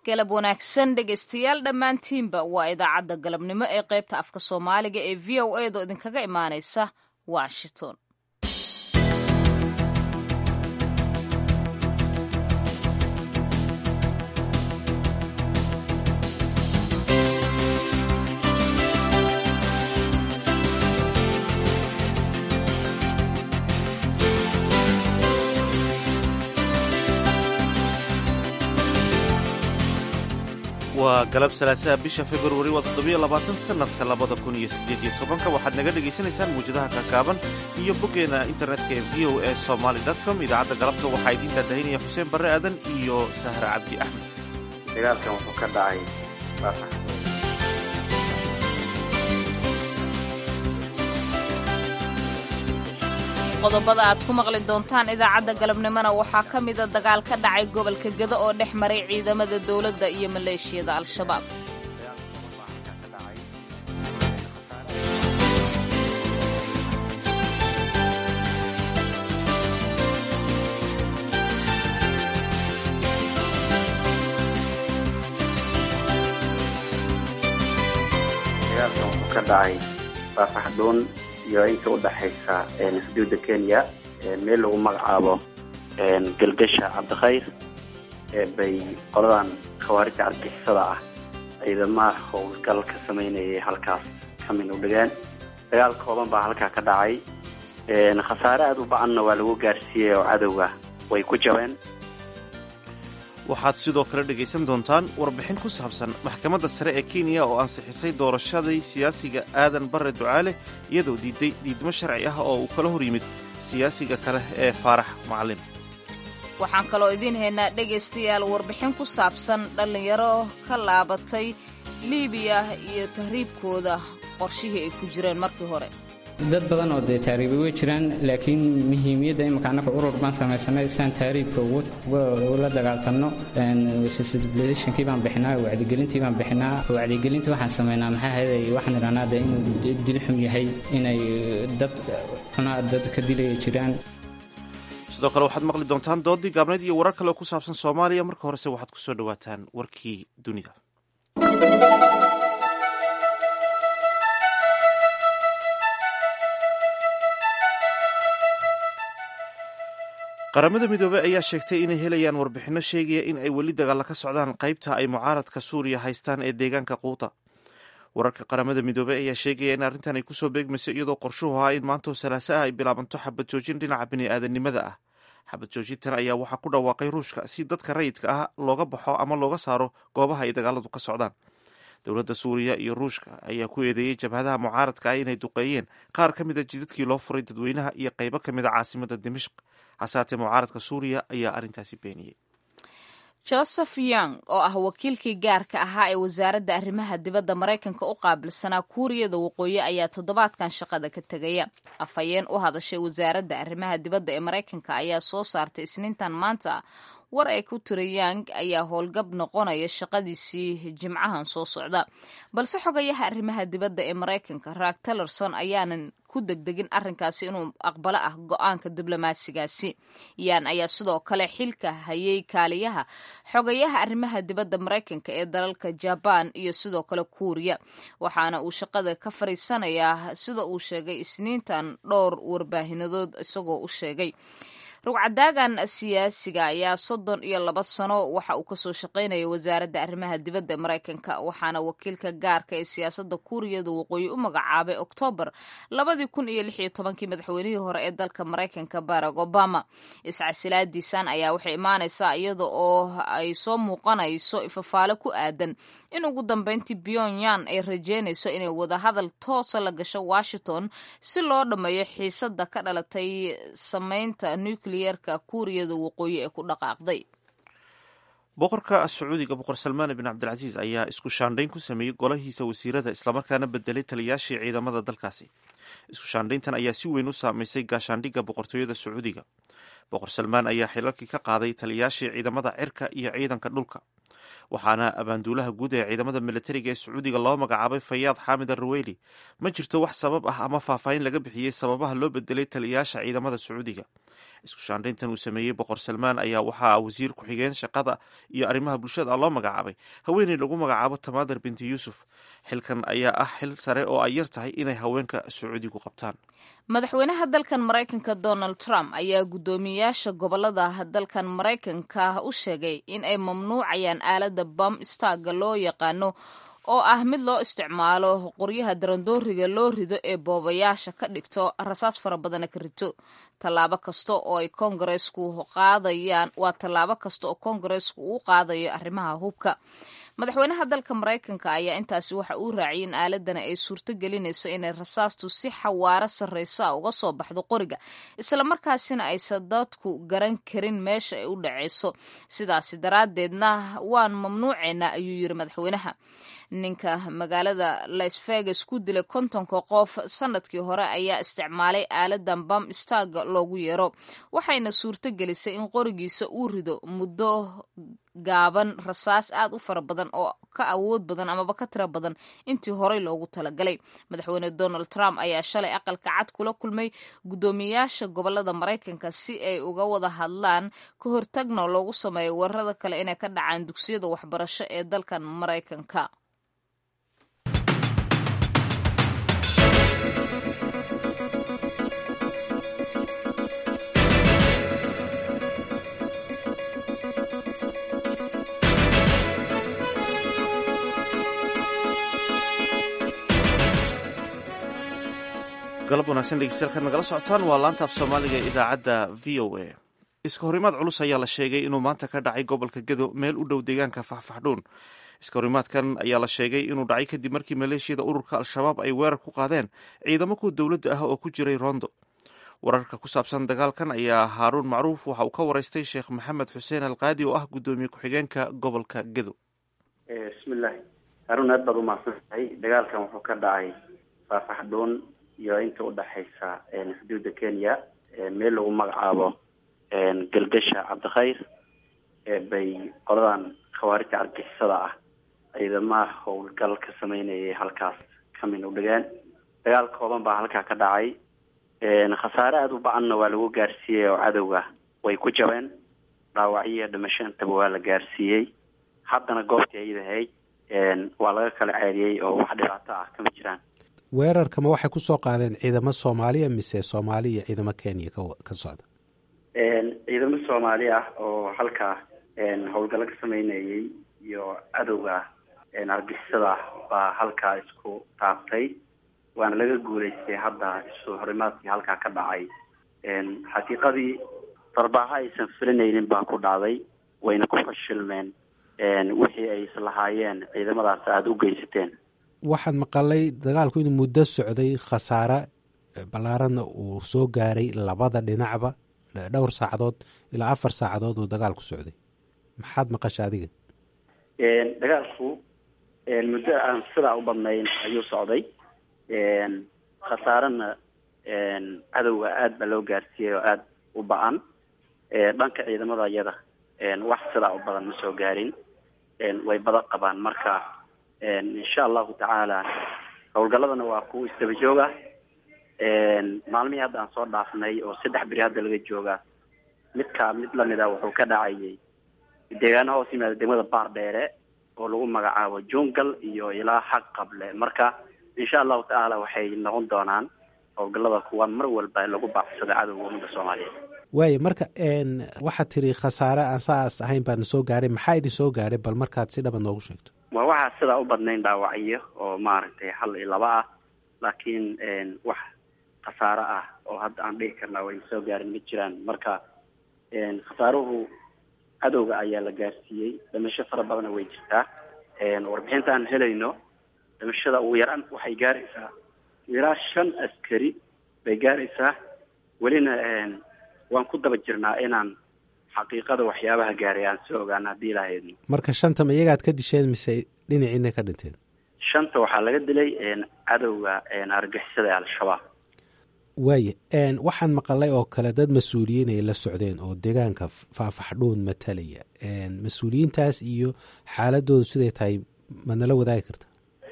galab wanaagsan dhegaystayaal dhammaantiinba waa idaacadda galabnimo ee qaybta afka soomaaliga ee v o a do idinkaga imaanaysa washington waa galab salaasaha bisha februari waa toddobiyo labaatan sannadka labada kun iyo siddeed iyo tobanka waxaad naga dhegaysanaysaan muwjadaha kakaaban iyo boggeena internetka ee v o a somaly com idaacadda galabta waxaa idiin daadahinaya xuseen barre aadan iyo sahre cabdi axmed dagaalkan wuxuu ka dhacay qodobada aad ku maqli doontaan idaacadda galabnimona waxaa ka mida dagaal ka dhacay gobolka gedo oo dhex maray ciidamada dowladda iyo maleeshiyada al-shabaab dagaalkan wuxuu ka dhacay baafaxdhuun iyo inta udhaxaysa xuduudda kenya meel lagu magacaabo galgasha cabdikhayr bay qoladan khawaarijta argixisada ah ciidamaha howlgal ka samaynayay halkaas kamin u dhigeen dagaal kooban baa halkaa ka dhacay khasaare aada u ba-anna waa lagu gaarsiiyey oo cadowga way ku jabeen waxaad sidoo kale dhegaysan doontaan warbixin ku saabsan maxkamadda sare ee kenya oo ansixisay doorashadii siyaasiga aadan barre ducaale iyadoo diiday diidmo sharci ah oo uu kala hor yimid siyaasiga kale ee faarax macalin waxaan kaloo idiin haynaa dhegaystayaal warbixin ku saabsan dhallinyaro ka laabatay liibiya iyo tahriibkooda qorshihii ay ku jireen markii hore dad badan oo dee taariiba way jiraan laakiin muhiimiyadda imika annaga urur baan samaysanay siaan taariibka ula dagaaltanno sensibilizationkii baan bixinaa wacdigelintii baan bixinaa wacdigelintii waxaan samaynaa maxaa heeday waxaan idhahnaa de inuu dil xun yahay inay dad xunaa dad ka dilaya jiraan sidoo kale waxaad maqli doontaan doodii gaabnayd iyo warar kale oo ku saabsan soomaaliya marka horese waxaad ku soo dhowaataan warkii dunida qaramada midoobey ayaa sheegtay inay helayaan warbixinno sheegaya in ay weli dagaalla ka socdaan qaybta ay mucaaradka suuriya haystaan ee deegaanka quuta wararka qaramada midoobey ayaa sheegaya in arrintan ay kusoo beegmayso iyadoo qorshuhu ahaa in maantoo salaaso ah ay bilaabanto xabad joojin dhinaca bini'aadanimada ah xabad joojintan ayaa waxaa ku dhawaaqay ruushka si dadka rayidka ah looga baxo ama looga saaro goobaha ay dagaaladu ka socdaan dowladda suuriya iyo ruushka ayaa ku eedeeyey jabhadaha mucaaradka ah inay duqeeyeen qaar ka mida jidadkii loo furay dadweynaha iyo qaybo ka mid a caasimada dimashq hasaatee mucaaradka suuriya ayaa arrintaasi beeniyey joseph young oo ah wakiilkii gaarka ahaa ee wasaaradda arrimaha dibadda maraykanka u qaabilsanaa kuuriyada waqooyi ayaa toddobaadkan shaqada ka tegaya afhayeen u hadashay wasaaradda arrimaha dibadda ee maraykanka ayaa soo saartay isniintan maanta war ay ku tiri yang ayaa howlgab noqonaya shaqadiisii jimcahan soo socda balse xogayaha arrimaha dibadda ee maraykanka raag tillerson ayaanan ku degdegin arrinkaasi inuu aqbalo ah go-aanka diblomaasigaasi yan ayaa sidoo kale xilka hayay kaaliyaha xogayaha arrimaha dibadda maraykanka ee dalalka jabaan iyo sidoo kale kuuriya waxaana uu shaqada ka fariisanayaa sida uu sheegay isniintan dhowr warbaahinadood isagoo u sheegay rugcadaagan siyaasiga ayaa soddon iyo laba sano waxa uu kasoo shaqaynaya wasaaradda arrimaha dibadda maraykanka waxaana wakiilka gaarka ee siyaasadda kuuriyada waqooyi u magacaabay oktoobar labadii kun iyo lix iyo tobankii madaxweynihii hore ee dalka maraykanka barack obama iscasilaadiisan ayaa waxay imaanaysaa iyada oo ay soo muuqanayso ifafaale ku aadan in ugu dambeyntii pyongyang ay rajeynayso inay wadahadal toosa la gasho washington si loo dhammeeyo xiisada ka dhalatay sameynta nucleerka kuuriyada waqooyi ee ku dhaqaaqday boqorka sacuudiga boqor salmaan bin cabdilcasiis ayaa isku shaandhayn ku sameeyey golahiisa wasiirada islamarkaana bedelay taliyaashii ciidamada dalkaasi isku shaandhayntan ayaa si weyn u saameysay gaashaandhigga boqortooyada sacuudiga boqor salmaan ayaa xilalkii ka qaaday taliyaashii ciidamada cirka iyo ciidanka dhulka waxaana abaanduulaha guud ee ciidamada militariga ee sacuudiga loo magacaabay fayaad xaamid arraweyli ma jirto wax sabab ah ama faahfaahin laga bixiyey sababaha loo bedelay taliyayaasha ciidamada sacuudiga isku shaandhayntan uu sameeyey boqor salmaan ayaa waxaa wasiir ku-xigeen shaqada iyo arrimaha bulshada loo magacaabay haweeney lagu magacaabo tamaadar binti yuusuf xilkan ayaa ah xil sare oo ay yar tahay inay haweenka sacuudigu qabtaan madaxweynaha dalkan maraykanka donald trump ayaa guddoomiyayaasha gobolada dalkan maraykanka u sheegay in ay mamnuucayaan aaladda bam starga loo yaqaano oo ah mid loo isticmaalo qoryaha darandooriga loo rido ee boobayaasha ka dhigto rasaas fara badana ka rito tallaabo kasta oo ay kongareesku qaadayaan waa tallaabo kasta oo kongareesku uu qaadayo arrimaha hubka madaxweynaha dalka maraykanka ayaa intaasi waxa uu raaciyay in aaladana ay suurto gelinayso inay rasaastu si xawaaro sarreysa uga soo baxdo qoriga islamarkaasina aysan dadku garan karin meesha ay u dhaceyso sidaasi daraaddeedna waan mamnuuceynaa ayuu yiri madaxweynaha ninka magaalada las vegas ku dilay kontonka qof sanadkii hore ayaa isticmaalay aaladan bam starg loogu yeero waxayna suurto gelisay in qorigiisa uu rido muddo gaaban rasaas aad u fara badan oo ka awood badan amaba ka tiro badan intii horey loogu talagalay madaxweyne donald trump ayaa shalay aqalka cad kula kulmay guddoomiyayaasha gobolada maraykanka si ay uga wada hadlaan ka hortagna loogu sameeyo weerarada kale inay ka dhacaan dugsiyada waxbarasho ee dalkan maraykanka galab wanaagsan dhegeystayaal nagala socotaan waa laanta af soomaaliga ee idaacadda v o a iska horimaad culus ayaa la sheegay inuu maanta ka dhacay gobolka gedo meel u dhow deegaanka faxfaxdhuun iska horimaadkan ayaa la sheegay inuu dhacay kadib markii maleeshiyada ururka al-shabaab ay weerar ku qaadeen ciidamo kuwa dowladda ah oo ku jiray rondo wararka ku saabsan dagaalkan ayaa haaruun macruuf waxa uu ka waraystay sheekh maxamed xuseen alqaadi oo ah guddoomiye ku-xigeenka gobolka gedo bismillahi haaruun aad baad umahadsan tahay dagaalkan wuxuu ka dhacay faahfaxdhuun iyo inta udhexaysa xuduudda kenya meel lagu magacaabo galgasha cabdikhayr bay qoladan khawaarijta argixisada ah ciidamaha howlgal ka sameynayay halkaas kamin u dhigeen dagaal kooban baa halkaa ka dhacay khasaare aada u ba-anna waa lagu gaarsiiyey oo cadowga way ku jabeen dhaawacyo dhimasho intaba waa la gaarsiiyey haddana goobtii ayada ahayd waa laga kala ceeliyey oo wax dhibaato ah kama jiraan weerarkama waxay kusoo qaadeen ciidamo soomaaliya mise soomaali iyo ciidamo kenya ka socda ciidamo soomaali ah oo halkaa howlgallo ka sameynayay iyo cadowga argixisada baa halkaa isku taabtay waana laga guulaystay hadda isu horimaadkii halkaa ka dhacay xaqiiqadii darbaaho aysan filinaynin baa ku dhacday wayna ku fashilmeen wixii ay islahaayeen ciidamadaas aada u geysateen waxaan maqalay dagaalku inuu muddo socday khasaare ballaaranna uu soo gaaray labada dhinacba dhowr saacadood ilaa afar saacadood uu dagaalku socday maxaad maqasha adiga dagaalku muddo aan sidaa u badnayn ayuu socday khasaarena cadowga aada baa loo gaarsiiyey oo aada u ba-an dhanka ciidamada iyada wax sidaa u badan ma soo gaarin way badan qabaan marka insha allahu tacaala howlgaladana waa kuwa isdaba jooga maalmihii hadda aan soo dhaafnay oo saddex beri hadda laga jooga midkaa mid lamida wuxuu ka dhacayay deegaano hoos yimaada degmada baar dheere oo lagu magacaabo jungal iyo ilaa xaq qable marka insha allahu tacaala waxay noqon doonaan howlgalada kuwa mar walba lagu baacsado cadowga ummadda soomaaliyeed waaya marka waxaad tiri khasaare aan saas ahayn baana soo gaaray maxaa idin soo gaaray bal markaad si dhaba noogu sheegto waa waxaa sidaa u badnayn dhaawacyo oo maaragtay hal iyo laba ah laakiin wax khasaaro ah oo hadda aan dhihi karnaa wayna soo gaarin ma jiraan marka khasaaruhu cadowga ayaa la gaarsiiyey dhimasho fara badana way jirtaa warbixinta aan helayno dhimashada ugu yaraan waxay gaaraysaa ilaa shan askari bay gaaraysaa welina waan ku daba jirnaa inaan xaqiiqada waxyaabaha gaaray aan soo ogaana haddii ilaahayadno marka shantama iyagaad ka disheen mise dhinaciina ka dhinteen shanta waxaa laga dilay cadowga argixisada ee al-shabaab waaya waxaan maqalay oo kale dad mas-uuliyiin ay la socdeen oo deegaanka faafaxdhuun matalaya mas-uuliyiintaas iyo xaaladoodu siday tahay madnala wadaagi karta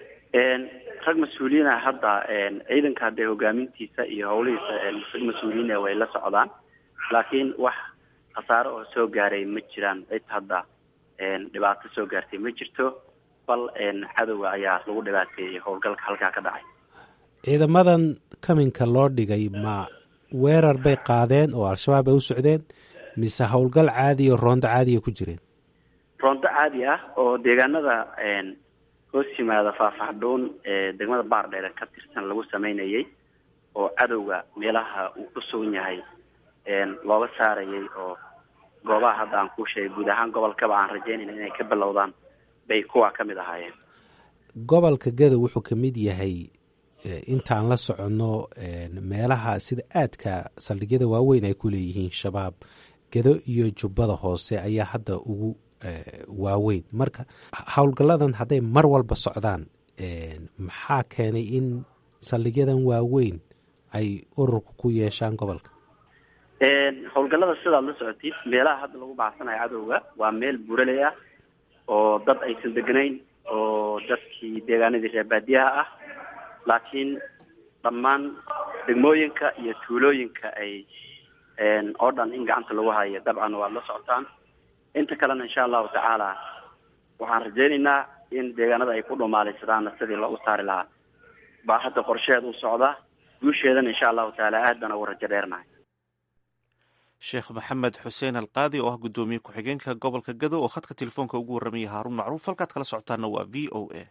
rag mas-uuliyiina hadda ciidanka hadee hogaamintiisa iyo howlihiisa rag mas-uuliyiina way la socdaan laakiin wax khasaare oo soo gaaray ma jiraan cid hadda dhibaato soo gaartay ma jirto bal cadowga ayaa lagu dhibaateeyey howlgalka halkaa ka dhacay ciidamadan kaminka loo dhigay ma weerar bay qaadeen oo al-shabaab ay u socdeen mise howlgal caadi oo roondo caadiya ku jireen roondo caadi ah oo deegaanada hoos yimaada faahfaxdhuun ee degmada baardheere ka tirsan lagu sameynayay oo cadowga meelaha uu ku sugan yahay looga saarayay oo goobaha hadda aan kuu sheegay guud ahaan gobolkaba aan rajeynayna inay ka bilowdaan bay kuwa ka mid ahaayeen gobolka gadow wuxuu ka mid yahay intaan la soconno meelaha sida aadka saldhigyada waaweyn ay ku leeyihiin shabaab gado iyo jubbada hoose ayaa hadda ugu waaweyn marka howlgalladan hadday mar walba socdaan maxaa keenay in saldhigyadan waaweyn ay ururka ku yeeshaan gobolka howlgallada sidaad la socotid meelaha hadda lagu bacsanayo cadowga waa meel buraley ah oo dad aysan degnayn oo dadkii deegaanadii reer baadiyaha ah laakiin dhammaan degmooyinka iyo tuulooyinka ay oo dhan in gacanta lagu hayo dabcan waad la socotaan inta kalena insha allahu tacaala waxaan rajeynaynaa in deegaanada ay ku dhumaalaysadaan sidii loogu saari lahaa baa hadda qorsheheed u socda guusheedana insha allahu tacaala aad baan ugu rajo dheernahay sheekh maxamed xuseen alqaadi oo ah guddoomiye ku-xigeenka gobolka gado oo khadka telefoonka ugu warramayay haaruun macruuf halkaad kala socotaana waa v o a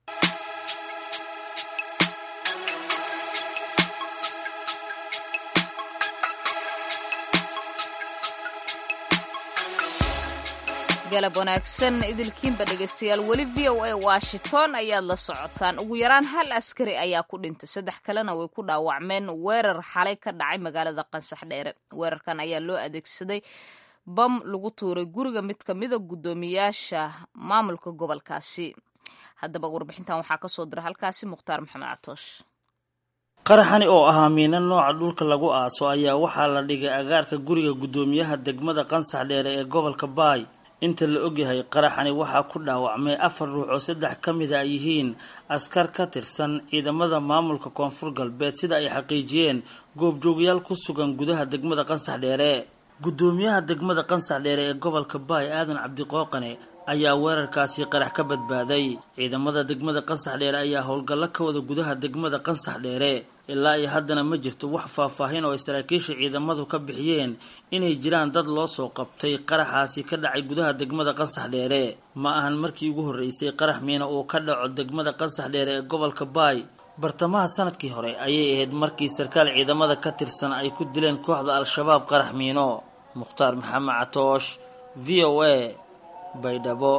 galab wanaagsan idilkiinba dhegaystayaal weli v o a washington ayaad la socotaan ugu yaraan hal askari ayaa ku dhintay saddex kalena way ku dhaawacmeen weerar xalay ka dhacay magaalada qansax dheere weerarkan ayaa loo adeegsaday bam lagu tuuray guriga mid ka mida guddoomiyaasha maamulka gobolkaasi haddaba warbixintan waxaa kasoo dira halkaasi mukhtaar maxamed catoosh qaraxani oo ahaa miina nooca dhulka lagu aaso ayaa waxaa la dhigay agaarka guriga guddoomiyaha degmada qansax dheere ee gobolka baay inta la ogyahay qaraxani waxaa ku dhaawacmay afar ruux oo saddex ka mid a yihiin askar ka tirsan ciidamada maamulka koonfur galbeed sida ay xaqiijiyeen goobjoogayaal ku sugan gudaha degmada qansax dheere guddoomiyaha degmada qansax dheere ee gobolka baay aadan cabdiqooqane ayaa weerarkaasi qarax ka badbaaday ciidamada degmada qansax dheere ayaa howlgallo ka wada gudaha degmada qansax dheere ilaa iyo haddana ma jirto wax faahfaahin oo ay saraakiisha ciidamadu ka bixiyeen inay jiraan dad loo soo qabtay qaraxaasi ka dhacay gudaha degmada qansax dheere ma ahan markii ugu horreysay qarax miina uu ka dhaco degmada qansax dheere ee gobolka baay bartamaha sanadkii hore ayay ahayd markii sarkaal ciidamada ka tirsan ay ku dileen kooxda al-shabaab qarax miino mukhtaar maxamed catoosh v o a baydhabo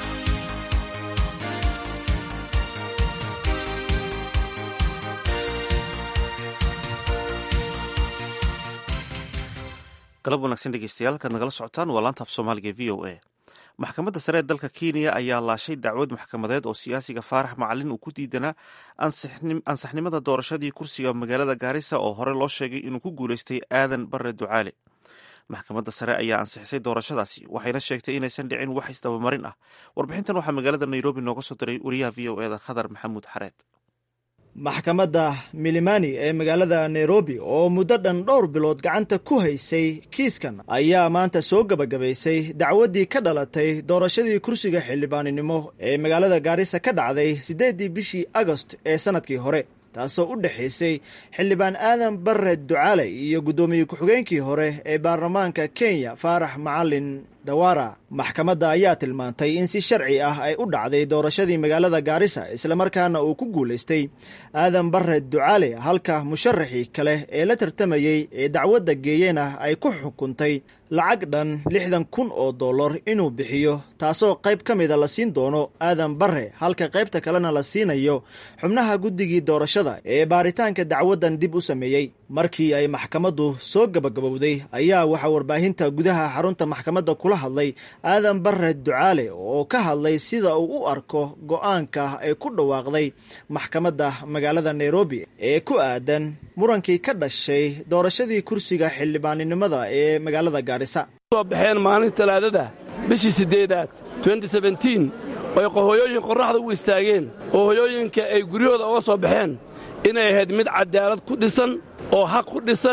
galab wanaagsan dhegeystayaal halkaad nagala socotaan waa laanta af soomaaliga v o a maxkamadda sare ee dalka kenya ayaa laashay dacwad maxkamadeed oo siyaasiga faarax macalin uu ku diidanaa ansaxnimada doorashadii kursiga magaalada gaarisa oo hore loo sheegay inuu ku guuleystay aadan bare ducaale maxkamadda sare ayaa ansixisay doorashadaasi waxayna sheegtay inaysan dhicin wax isdabamarin ah warbixintan waxaa magaalada nairobi nooga soo diray wariyaha v o eda khadar maxamuud xareed maxkamadda milimani ee magaalada nairobi oo muddo dhan dhowr bilood gacanta ku haysay kiiskan ayaa maanta soo gebagabaysay dacwaddii ka dhalatay doorashadii kursiga xildhibaaninimo ee magaalada gaarisa ka dhacday siddeeddii bishii agost ee sannadkii hore taasoo u dhexaysay xildhibaan aadan bare ducaale iyo guddoomiye ku-xigeenkii hore ee baarlamaanka kenya faarax macalin dawara maxkamadda ayaa tilmaantay in si sharci ah ay u dhacday doorashadii magaalada gaarisa islamarkaana uu ku guulaystay aadan bare ducaale halka musharaxii kale ee la tartamayey ee dacwadda geeyena ay ku xukuntay lacag dhan lixdan kun oo dollar inuu bixiyo taasoo qayb ka mida la siin doono aadan bare halka qaybta kalena la siinayo xubnaha guddigii doorashada ee baaritaanka dacwaddan dib u sameeyey markii ay maxkamaddu soo gebagabowday ayaa waxaa warbaahinta gudaha xarunta maxkamadda kula hadlay aadan bare ducaale oo ka hadlay sida uu u arko go-aanka ay ku dhawaaqday maxkamadda magaalada nairobi ee ku aadan murankii ka dhashay doorashadii kursiga xildhibaaninimada ee magaalada gaarisa soo baxeen maalin talaadada bishii siddeedaad oy hooyooyin qorraxda u istaageen oo hoyooyinka ay guryahooda uga soo baxeen inay ahayd mid cadaalad ku dhisan oo xaq ku dhisan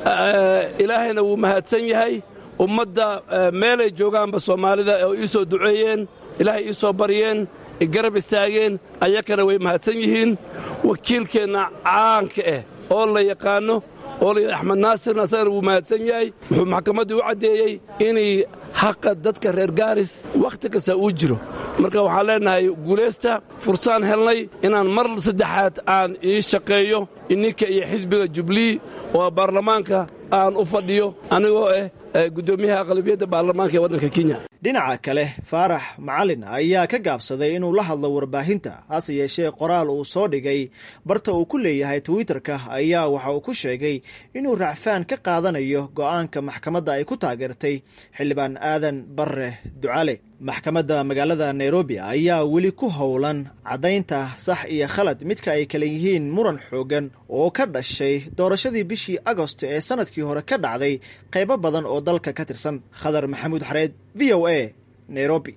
ilaahayna wuu mahadsan yahay ummadda meelay joogaanba soomaalida oo ii soo duceeyeen ilaahay ii soo baryeen garab istaageen ayakana way mahadsan yihiin wakiilkeenna caanka ah oo la yaqaanno oo layidhi axmed naasirna asagana wuu mahadsan yahay wuxuu maxkamaddii u caddeeyey inay xaqa dadka reer gaaris wakhti kasta uu jiro marka waxaan leennahay guulaysta fursaan helnay inaan mar saddexaad aan ii shaqeeyo ininka iyo xisbiga jublii oo baarlamaanka aan u fadhiyo anigoo ah guddoomiyaha aqlabiyadda baarlamaanka ee waddanka kenya dhinaca kale faarax macalin ayaa ka gaabsaday inuu la hadlo warbaahinta hase yeeshee qoraal uu soo dhigay barta uu ku leeyahay twitterka ayaa waxa uu ku sheegay inuu racfaan ka qaadanayo go'aanka maxkamadda ay ku taageertay xildhibaan aadan barre ducale maxkamadda magaalada nairobi ayaa weli ku howlan caddaynta sax iyo khalad midka ay kale yihiin muran xoogan oo ka dhashay doorashadii bishii agost ee sanadkii hore ka dhacday qaybo badan oo dalka ka tirsan khadar maxamuud xareed v o a nairobi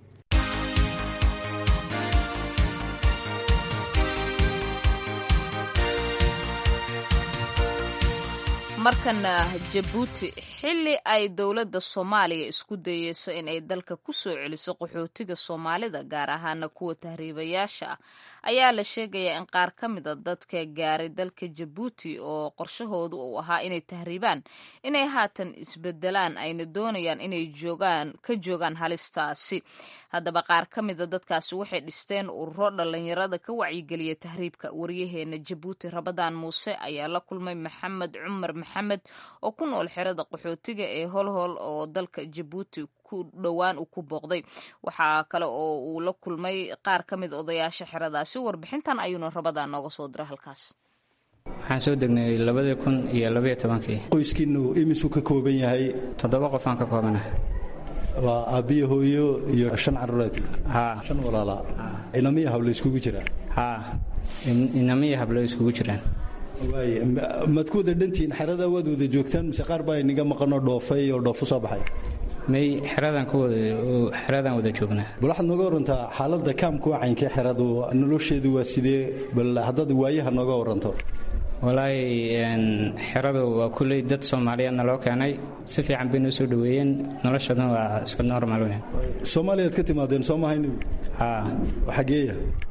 markana jabuuti xilli ay dowladda soomaaliya isku dayeyso in ay dalka ku soo celiso qaxootiga soomaalida gaar ahaana kuwa tahriibayaasha ah ayaa la sheegayaa in qaar ka mida dadka gaaray dalka jabuuti oo qorshahoodu uu ahaa inay tahriibaan inay haatan isbedelaan ayna doonayaan inay joogaan ka joogaan halistaasi haddaba qaar ka mida dadkaasi waxay dhisteen ururo dhallinyarada ka wacyigeliya tahriibka waryaheena jabuuti rabadaan muuse ayaa la kulmay maxamed cumar maxamed oo ku nool xerada qaxootiga ee holhol oo dalka jabuuti ku dhowaan uu ku booqday waxaa kale oo uu la kulmay qaar ka mid odayaasha xeradaasi warbixintan ayuuna rabadaan nooga soo diray halkaas waxaan soo degnay labadii kun iyo labaiyo tobankii qoyskiinnu imisuu ka kooban yahay toddoba qof aan ka koobana waa aabbiyo hooyo iyo shan caruureed haa shan walaalaa inamiya hablo iskugu jiraan haa inamiya hablo iskugu jiraan waay maad ku wada dhantihiin xerada waad wada joogtaan mise qaar baa inaga maqanoo dhoofay oo dhoofo soo baxay may xeradan ku wada xeradan wada joognaa bal waxaad nooga warantaa xaaladda kaamku wacaynka xeradu nolosheedu waa sidee bal haddaad waayaha nooga waranto walaahi xeradu waa kulley dad soomaaliyeed naloo keenay si fiican bay noo soo dhoweeyeen noloshaduna waa iska normal weyn soomaaliyaad ka timaadeen soo mahayni haa xageeya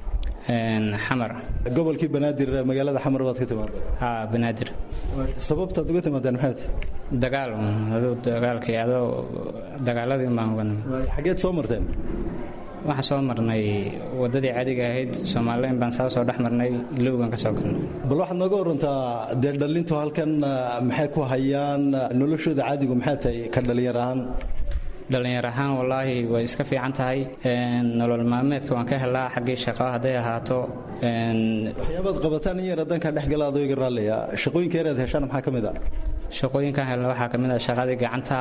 xamar gobolkii banaadir magaalada xamar baad ka timaadeen haa banaadir sababtaad uga timaadeen maxaad dagaal aduu dagaalkii adoo dagaaladii baan uga xageed soo marteen waxaan soo marnay waddadii caadiga ahayd soomaalileyn baan saa soo dhex marnay ilowgan ka soo galnay bal waxaad nooga warantaa dee dhallintu halkan maxay ku hayaan noloshooda caadigu maxay tahay ka dhallinyar ahaan dhallinyar ahaan wallaahi way iska fiican tahay nolol maalmeedka waan ka helaa xaggii shaqo hadday ahaato waxyaabaad qabataan in yar haddankaa dhex gala adoo iga raalliya shaqooyinka yaraad heshaan maxaa ka mid ah shaqooyinkaan helna waxaa ka mid ah shaqadii gacanta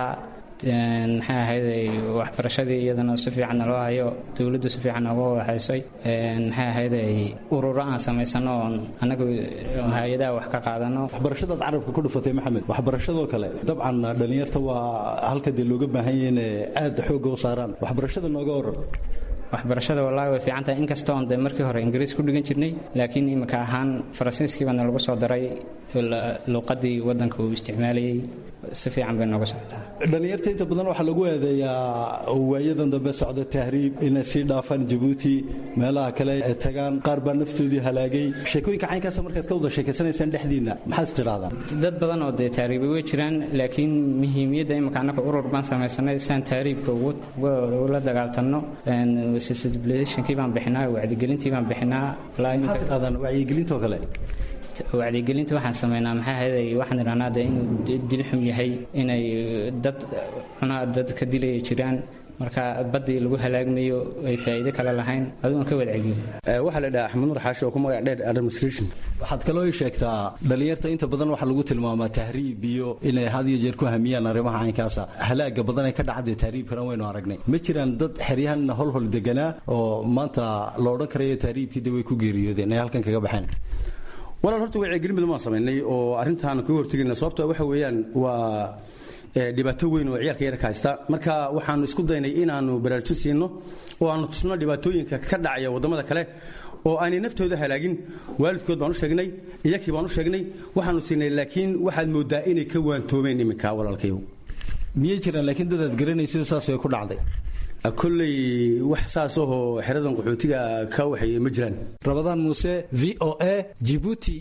maxay ahayd waxbarashadii iyadana si fiican naloo hayo dowladdu si fiican nooga waxaysay maxay ahayd ururo aan samaysano oon annagu hay-adaha wax ka qaadano waxbarashadaad carabka ku dhufatay maxamed waxbarashadoo kale dabcan dhallinyarta waa halka dee looga baahan yahay inay aad xoogga u saaraan waxbarashada nooga waran waxbarashada wallaahi way fiican tahay inkastoo on de markii hore ingiriis ku dhigan jirnay laakiin imika ahaan faransiiskii baana lagu soo daray luuqadii waddanka uu isticmaalayey si fiican bay nooga socotaa dhallinyarta inta badan waxaa lagu eedeeyaa waayadan dambe socda tahriib inay sii dhaafaan jabuuti meelaha kale ay tagaan qaar baa naftoodii halaagay sheekooyinka caynkaasa markaad ka wada sheekaysanaysaan dhexdiinna maxaad istidhahdaan dad badan oo dee taariibay way jiraan laakiin muhiimiyadda imika annaga urur baan samaysanay saan taariibka ula dagaaltanno sensibilizationkii baan bixinaa wacdigelintii baan bixinaa maxaad tidhahdaan wacyigelintoo kale wacdigelinta waxaan samaynaa maxaa ahayd waxaan idhahnaa de inuu dil xum yahay inay dad cunaa dad ka dilaya jiraan marka baddii lagu halaagmayo ay faa'iido kale lahayn adugan ka wadceliyo waxaa la dhaha axmed nur xaashi oo ku magac dheer administration waxaad kaloo ii sheegtaa dhallinyarta inta badan waxaa lagu tilmaamaa tahriib iyo inay had iyo jeer ku hamiyaan arrimaha caynkaasa halaaga badan ee ka dhacadee tahriibkana waynu aragnay ma jiraan dad xeryahan holhol deganaa oo maanta la odhan karayo tahriibkii de way ku geeriyoodeen ay halkan kaga baxeen walaal horta wacyigelin badan baan samaynay oo arrintaan kaga hortegayna sababto waxa weeyaan waa dhibaato weyn oo ciyaalka yarka haysta marka waxaanu isku daynay inaannu baraarujin siino oo aanu tusno dhibaatooyinka ka dhacaya waddamada kale oo aanay naftooda halaagin waalidkood baan u sheegnay iyakii baan u sheegnay waxaanu siinay laakiin waxaad mooddaa inay ka waantoomeen iminka walaalkayow miyay jiraan laakiin dadaad garanayso saas way ku dhacday kolley wax saas ahoo xeradan qaxootiga ka waxeeye ma jiraan rabadaan muuse v o a jibuuti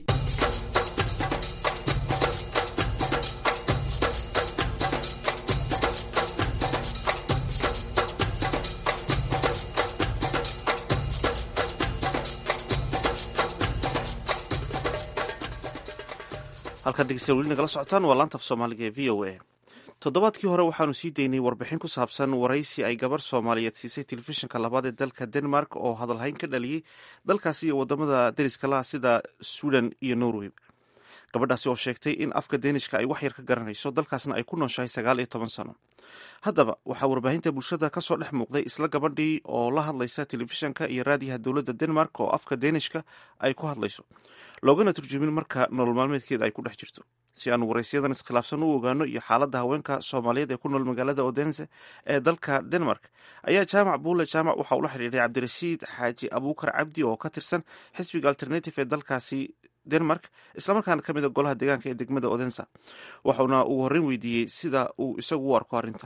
halkaad dhegeystayaal weli nagala socotaan waa laanta af soomaaliga ee v o a toddobaadkii hore waxaanu sii daynay warbixin ku saabsan waraysi ay gabar soomaaliyeed siisay telefishinka labaad ee dalka denmark oo hadalhayn ka dhaliyey dalkaasi iyo wadamada deriska laha sida sweden iyo norway gabadhaasi oo sheegtay in afka deenishka ay wax yar ka garanayso dalkaasna ay ku nooshahay sagaal iyo toban sano haddaba waxaa warbaahinta bulshada kasoo dhex muuqday isla gabadhii oo la hadlaysa telefishanka iyo raadiyaha dowladda denmark oo afka deenishka ay ku hadlayso loogana turjumin marka nolol maalmeedkeeda ay ku dhex jirto si aanu waraysiyadan iskhilaafsan u ogaano iyo xaaladda haweenka soomaaliyeed ee ku nool magaalada odense ee dalka denmark ayaa jaamac buule jaamac waxa uu la xidhiidhay cabdirashiid xaaji abuukar cabdi oo ka tirsan xisbiga alternative ee dalkaasi denmark islamarkaana ka mid a golaha deegaanka ee degmada odensa waxauna ugu horreyn weydiiyey sida uu isagu u arko arrintan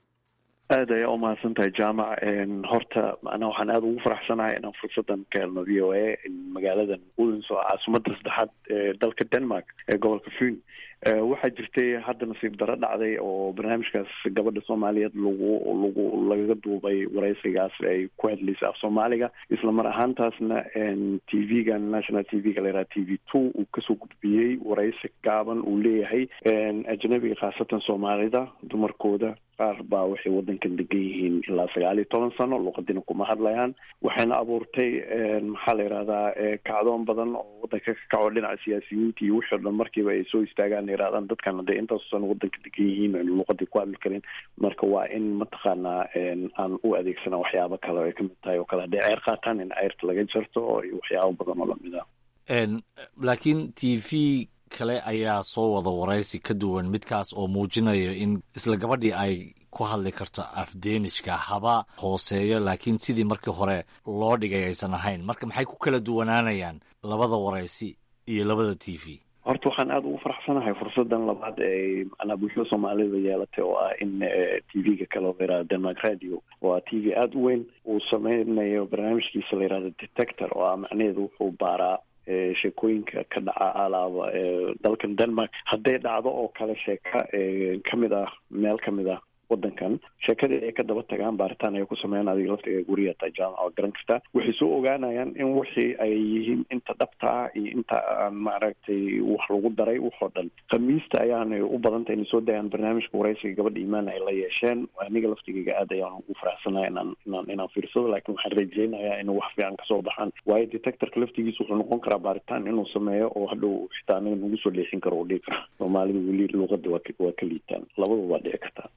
aad ayaa u mahadsan tahay jaamac horta macnaa waxaan aada ugu faraxsanahay inaan fursadan ka helno v o a magaaladan udens oo caasimada saddexaad ee dalka denmark ee gobolka fun waxaa jirtay hadda nasiib daro dhacday oo barnaamijkaas gabadha soomaaliyeed lagu lagu lagaga duubay waraysigaas ay ku hadlaysay af soomaaliga isla mar ahaantaasna t v-ga national t v-ga layidhaha t v two uu kasoo gudbiyey waraysi gaaban uu leeyahay ajnabiga khaasatan soomaalida dumarkooda qaar baa waxay wadankan degan yihiin ilaa sagaal iyo toban sano luqadina kuma hadlayaan waxayna abuurtay maxaa la yidhahdaa kacdoon badan oo wadanka ka kaco dhinaca siyaasiyiinta iyo wixii o dhan markiiba ay soo istaagaan yidhahdaan dadkan hadee intaasu sano wadanka degan yihiin aynu luqadii ku hadli karin marka waa in mataqaanaa aan u adeegsana waxyaabo kale ay kamid tahay oo kale hadday ceyr qaataan in ceyrta laga jarto iyo waxyaabo badan oo lamid ah laakiin t v kale ayaa soo wada waraysi ka duwan midkaas oo muujinayo in isla gabadhii ay ku hadli karto afdeenishka haba hooseeyo laakiin sidii markii hore loo dhigay aysan ahayn marka maxay ku kala duwanaanayaan labada waraysi iyo labada t v horta waxaan aada ugu faraxsanahay fursadan labaad ee macnaa bulshada soomaalida yeelatay oo ah in t v-ga kale oo layihahdo denmark radio waa t v aada u weyn uu sameynayo barnaamijkiisa layihahdo detector oo ah macnaheedu wuxuu baaraa sheekooyinka ka dhaca alaaba dalkan denmark hadday dhacdo oo kale sheeka kamid ah meel kamid ah wadankan sheekadii ay ka daba tagaan baaritaan ay ku sameeyaan adiga laftiga guriga taa jaamaca oo garan kasta waxay soo ogaanayaan in wixii ay yihiin inta dhabta ah iyo inta aan maaragtay wax lagu daray waxoo dhan khamiista ayaanay u badantay inay soo dayaan barnaamijka waraysiga gabadha imaan ay la yeesheen aniga laftigayga aad ayaan ugu faraxsanahay inaan inaan inaan fiirsado laakiin waxaan rajeynayaa inuu wax fiican kasoo baxaan waayo detectorka laftigiisa wuxuu noqon karaa baaritaan inuu sameeyo oo hadhow xitaa aniga nagu soo leexin karo oo dhigi kara soomaalida weli luuqada waa waa ka liitaan labadaba waa dhici kartaa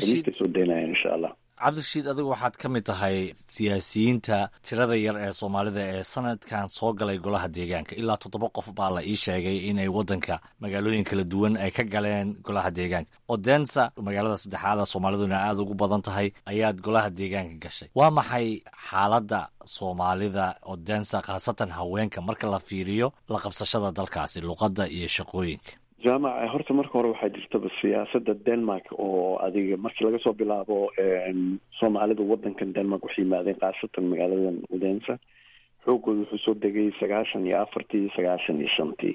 cabdirashiid adigu waxaad ka mid tahay siyaasiyiinta tirada yar ee soomaalida ee sanadkan soo galay golaha deegaanka ilaa toddoba qof baa la ii sheegay inay wadanka magaalooyin kala duwan ay ka galeen golaha deegaanka odensa magaalada saddexaada soomaaliduna aada ugu badan tahay ayaad golaha deegaanka gashay waa maxay xaaladda soomaalida odensa khaasatan haweenka marka la fiiriyo la qabsashada dalkaasi luqadda iyo shaqooyinka jaamac horta marka hore waxaa jirtaba siyaasada denmark oo adiga markii laga soo bilaabo soomaalida wadankan denmark waxay yimaadeen khaasatan magaaladan udensa xoogooda wuxuu soo degay sagaashan iyo afartii sagaashan iyo shantii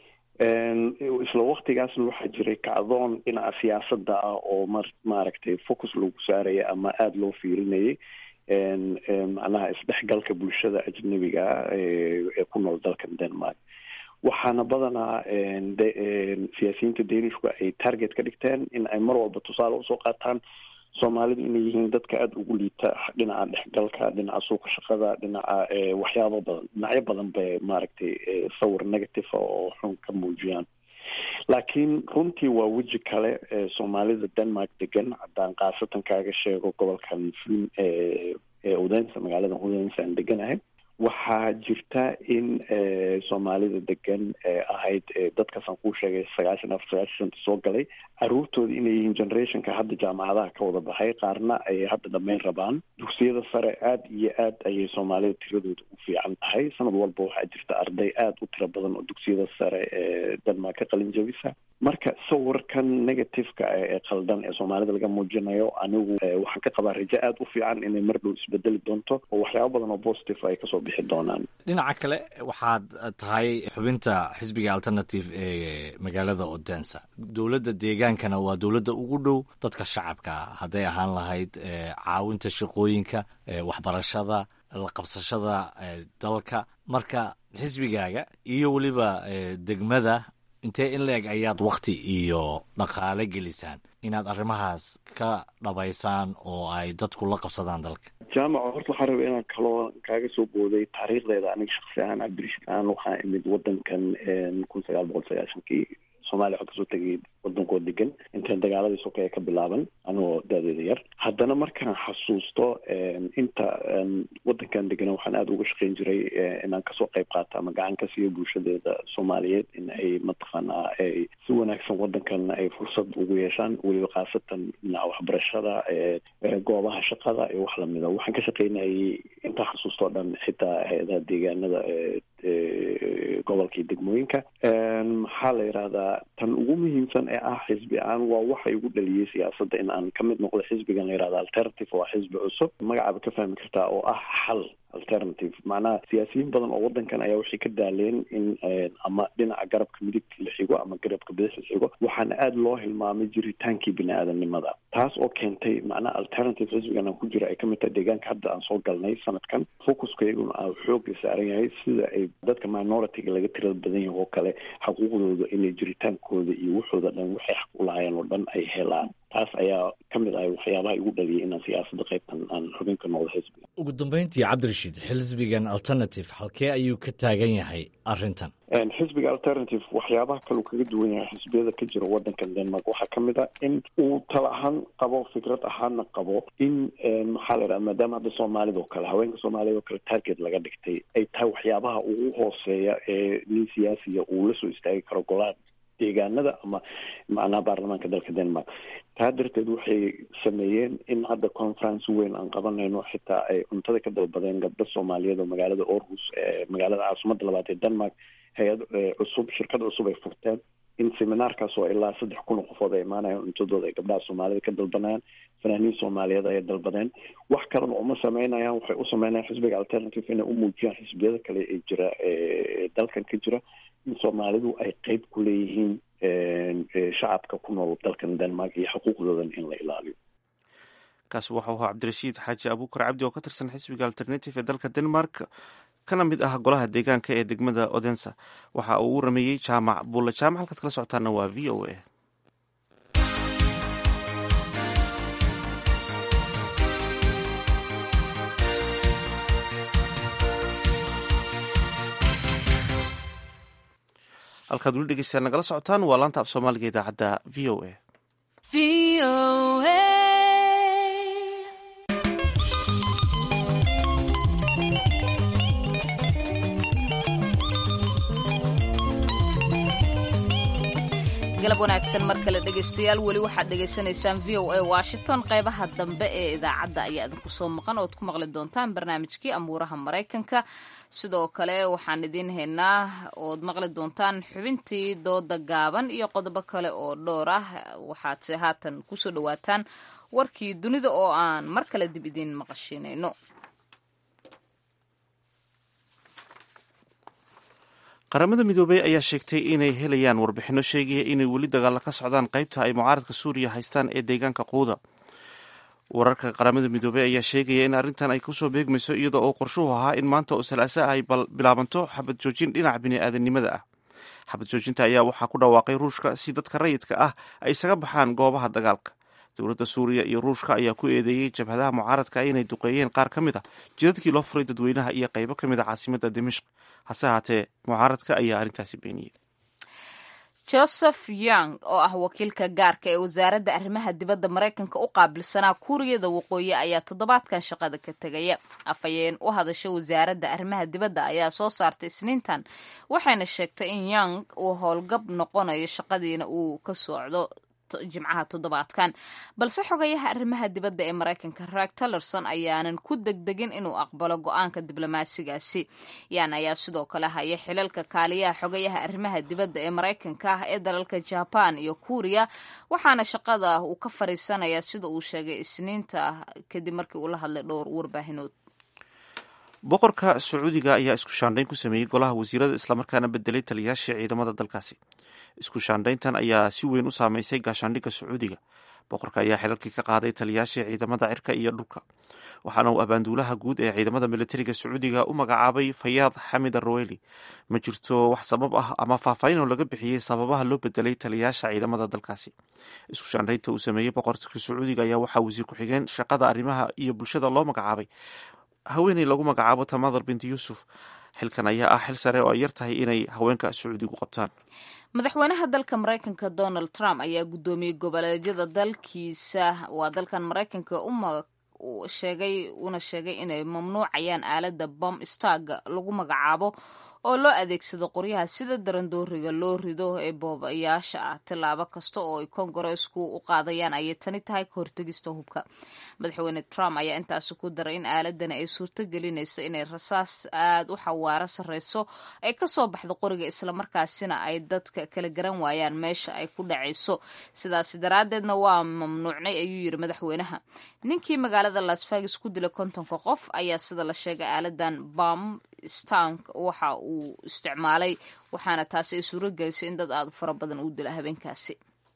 isla waktigaasna waxaa jiray kacdoon dhinaca siyaasada ah oo mar maaragtay focus lagu saaraya ama aada loo fiirinayay macnaha isdhexgalka bulshada ajnabiga ah ee ku nool dalkan denmark waxaana badanaa siyaasiyiinta danishku ay target ka dhigteen in ay mar walba tusaale usoo qaataan soomaalidu inay yihiin dadka aada ugu liita dhinaca dhexgalka dhinaca suuqa shaqada dhinaca waxyaabo badan dhinacyo badan bay maaragtay sawir negative oo xun ka muujiyaan laakiin runtii waa weji kale soomaalida denmark degan haddaan khaasatan kaaga sheego gobolkan fun ee udensa magaalada udensa aan deganahay waxaa jirta in soomaalida degan ee ahayd dadkaasaan kuu sheegay sagaashan afar sagaashan shanta soo galay caruurtooda inay yihiin generationka hadda jaamacadaha ka wada baxay qaarna ay hadda dhammayn rabaan dugsiyada sare aada iyo aad ayay soomaalida tiradooda u fiican tahay sanad walba waxaa jirta arday aada u tiro badan oo dugsiyada sare ee denmark ka qalin jabisa marka sawirkan negativeka ee qaldan ee soomaalida laga muujinayo anigu waxaan ka qabaa rajo aada u fiican inay mar dhow isbedeli doonto oo waxyaaba badan oo positive ay kasoo bixi doonaan dhinaca kale waxaad tahay xubinta xisbiga alternative ee magaalada odensa dowladda deegaankana waa dowladda ugu dhow dadka shacabka hadday ahaan lahayd caawinta shaqooyinka waxbarashada la qabsashada dalka marka xisbigaaga iyo weliba degmada intee in la-eg ayaad wakti iyo dhaqaale gelisaan inaad arrimahaas ka dhabaysaan oo ay dadku la qabsadaan dalka jaamaca horta waxaa raba inaan kaloo kaaga soo booday taariikhdeeda aniga shaksi ahaan cabdirashiid ahaan waxaa imid wadankan kun sagaal boqol sagaashankii soomaaliya waxaa kasoo tegay wadankoo degan intaan dagaaladii sokeeye ka bilaaban anigoo daadeeda yar haddana markaan xasuusto inta wadankan degana waxaan aada uga shaqeyn jiray inaan kasoo qayb qaato ama gacan ka siiyo bulshadeeda soomaaliyeed in ay mataqaanaa ay si wanaagsan wadankan ay fursad ugu yeeshaan weliba khaasatan dhinaca waxbarashada goobaha shaqada iyo wax lamida waxaan ka shaqeynayay intaa xasuusto o dhan xitaa hay-adaha deegaanada gobolka iyo degmooyinka maxaa la yidhahdaa tan ugu muhiimsan ee ah xisbi aan waa waxa igu dhaliyey siyaasadda in aan ka mid noqdo xisbigan la yihahda alternative waa xisbi cusub magacaaba ka fahmi kartaa oo ah xal alternative macnaha siyaasiyiin badan oo wadankan ayaa waxay ka daaleen in ama dhinaca garabka midigta la xigo ama garabka bidix la xigo waxaana aada loo hilmaamay jiritaankii bini aadamnimada taas oo keentay macnaha alternative xisbigan aan ku jira ay kamid tahay deegaanka hadda aan soo galnay sanadkan focuska iyaguna aa xooga saaran yahay sida ay dadka minority-ga laga tirada badan yahay oo kale xuquuqdooda inay jiritaankooda iyo waxooda dhan waxay xaq u lahaayeen oo dhan ay helaan taas ayaa ka mid ahay waxyaabaha igu dhaliyay inaan siyaasadda qaybtan aan xubin ka noqdo xisbiga ugu dambeyntii cabdirashiid xisbigan alternative halkee ayuu ka taagan yahay arrintan xisbiga alternative waxyaabaha kaleu kaga duwan yahay xisbiyada ka jira wadankan denmark waxaa ka mid a in uu tala ahaan qabo fikrad ahaana qabo in maxaa la yidhaha maadaama hadda soomaalida oo kale haweenka soomaaliyad oo kale target laga dhigtay ay tahay waxyaabaha ugu hooseeya ee nin siyaasiya uu la soo istaagi karo golaha deegaanada ama macnaha baarlamaanka dalka denmark taa darteed waxay sameeyeen in hadda conference weyn aan qabanayno xitaa ay cuntada ka dalbadeen gabdho soomaaliyeed oo magaalada orhus ee magaalada caasimada labaad ee denmark hay-ad cusub shirkad cusub ay furteen in seminaarkaas oo ilaa saddex kun oo qofood ay imaanayaan cuntadooda ay gabdhaha soomaalida ka dalbanayaan fanaaniin soomaaliyeed ayay dalbadeen wax kalena uma sameynayaan waxay u sameynayaan xisbiga alternative inay u muujiyaan xisbiyada kale ee jira ee dalkan ka jira in soomaalidu ay qeyb ku leeyihiin shacabka ku nool dalkan denmark iyo xuquuqdoodan in la ilaaliyo kaasi waxau ahaa cabdirashiid xaaji abuukar cabdi oo ka tirsan xisbiga alternative ee dalka denmark kana mid ah golaha deegaanka ee degmada odensa waxa uu u rameeyey jaamac buulle jaamac halkaad kala socotaana waa v o a halkaad weli dhegeystayaal nagala socotaan waa laanta af soomaaliga idaacadda v o a galab wanaagsan mar kale dhegaystayaal weli waxaad dhegaysanaysaan v o a washington qeybaha dambe ee idaacadda ayaa idinku soo maqan ood ku maqli doontaan barnaamijkii amuuraha maraykanka sidoo kale waxaan idiin haynaa ood maqli doontaan xubintii dooda gaaban iyo qodobo kale oo dhowr ah waxaadse haatan kusoo dhawaataan warkii dunida oo aan mar kale dib idiin maqashiinayno qaramada midoobey ayaa sheegtay inay helayaan warbixino sheegaya inay weli dagaalla ka socdaan qaybta ay mucaaradka suuriya haystaan ee deegaanka quuda wararka qaramada midoobey ayaa sheegaya in arrintan ay kusoo beegmayso iyada oo qorshuhu ahaa in maanta oo salaasa ay bilaabanto xabad joojin dhinaca bini'aadanimada ah xabad joojinta ayaa waxaa ku dhawaaqay ruushka si dadka rayidka ah ay isaga baxaan goobaha dagaalka dowladda suuriya iyo ruushka ayaa ku eedeeyey jabhadaha mucaaradka inay duqeeyeen qaar ka mid a jidadkii loo furay dadweynaha iyo qaybo ka mid a caasimadda dimishq hase haatee mucaaradka ayaa arrintaasi beeniyey joseph young oo ah wakiilka gaarka ee wasaaradda arrimaha dibadda maraykanka u qaabilsanaa kuuriyada waqooyi ayaa toddobaadkan shaqada ka tegaya afhayeen u hadasha wasaaradda arrimaha dibadda ayaa soo saartay isniintan waxayna sheegtay in young uu howlgab noqonayo shaqadiina uu ka socdo jimcaha toddobaadkan balse xogayaha arrimaha dibadda ee maraykanka rag tillerson ayaanan ku degdegin inuu aqbalo go-aanka diblomaasigaasi yan ayaa sidoo kale haya xilalka kaaliyaha xogayaha arrimaha dibadda ee maraykanka ah ee dalalka jaban iyo kuuriya waxaana shaqada uu ka fariisanayaa sida uu sheegay isniinta kadib markii uu la hadlay dhowr warbaahinood boqorka sacuudiga ayaa isku shaandhayn ku sameeyey golaha wasiirada islamarkaana bedelay taliyaashii ciidamada dalkaasi isku shaandhayntan ayaa si weyn u saameysay gaashaandhigga sacuudiga boqorka ayaa xilalkii ka qaaday taliyaashii ciidamada cirka iyo dhulka waxaana uu abaanduulaha guud ee ciidamada militariga sacuudiga u magacaabay fayaad xamid aroweli ma jirto wax sabab ah ama faahfaahin oo laga bixiyey sababaha loo bedelay taliyaasha ciidamada dalkaasi isku shaandhaynta uu sameeyey boqorka sacuudiga ayaa waxaa wasiir ku-xigeen shaqada arrimaha iyo bulshada loo magacaabay haweeney lagu magacaabo tamadar binti yuusuf xilkan ayaa ah xil sare oo ay yar tahay inay haweenka sacuudigu qabtaan madaxweynaha dalka maraykanka donald trump ayaa guddoomiyey goboleedyada dalkiisa waa dalkan maraykanka sheegay una sheegay inay mamnuucayaan aalada bom starga lagu magacaabo oo loo adeegsado qoryaha sida darandooriga loo rido ee boobayaasha ah tillaabo kasta oo ay kongareesku u qaadayaan ayay tani tahay ka hortegista hubka madaxweyne trump ayaa intaasi ku daray in aaladani ay suurto gelinayso inay rasaas aada u xawaaro sarreyso ay kasoo baxdo qoriga islamarkaasina ay dadka kala garan waayaan meesha ay ku dhacayso sidaasi daraaddeedna waa mamnuucnay ayuu yiri madaxweynaha ninkii magaalada las vegas ku dilay kontonka qof ayaa sida la sheegay aaladan bam stank waxa uu isticmaalay waxaana taasi ay suuro gelisay in dad aada u fara badan uu dila habeenkaasi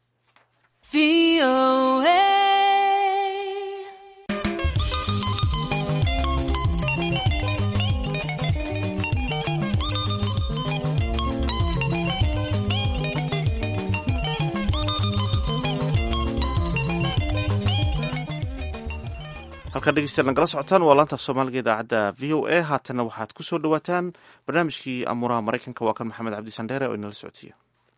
halkaan dhegeystayaal nagala socotaan waa laanta af soomaaliga idaacadda v o a haatanna waxaad ku soo dhawaataan barnaamijkii amuuraha maraykanka waa kan maxamed cabdi sandheere oo inala socodsiiya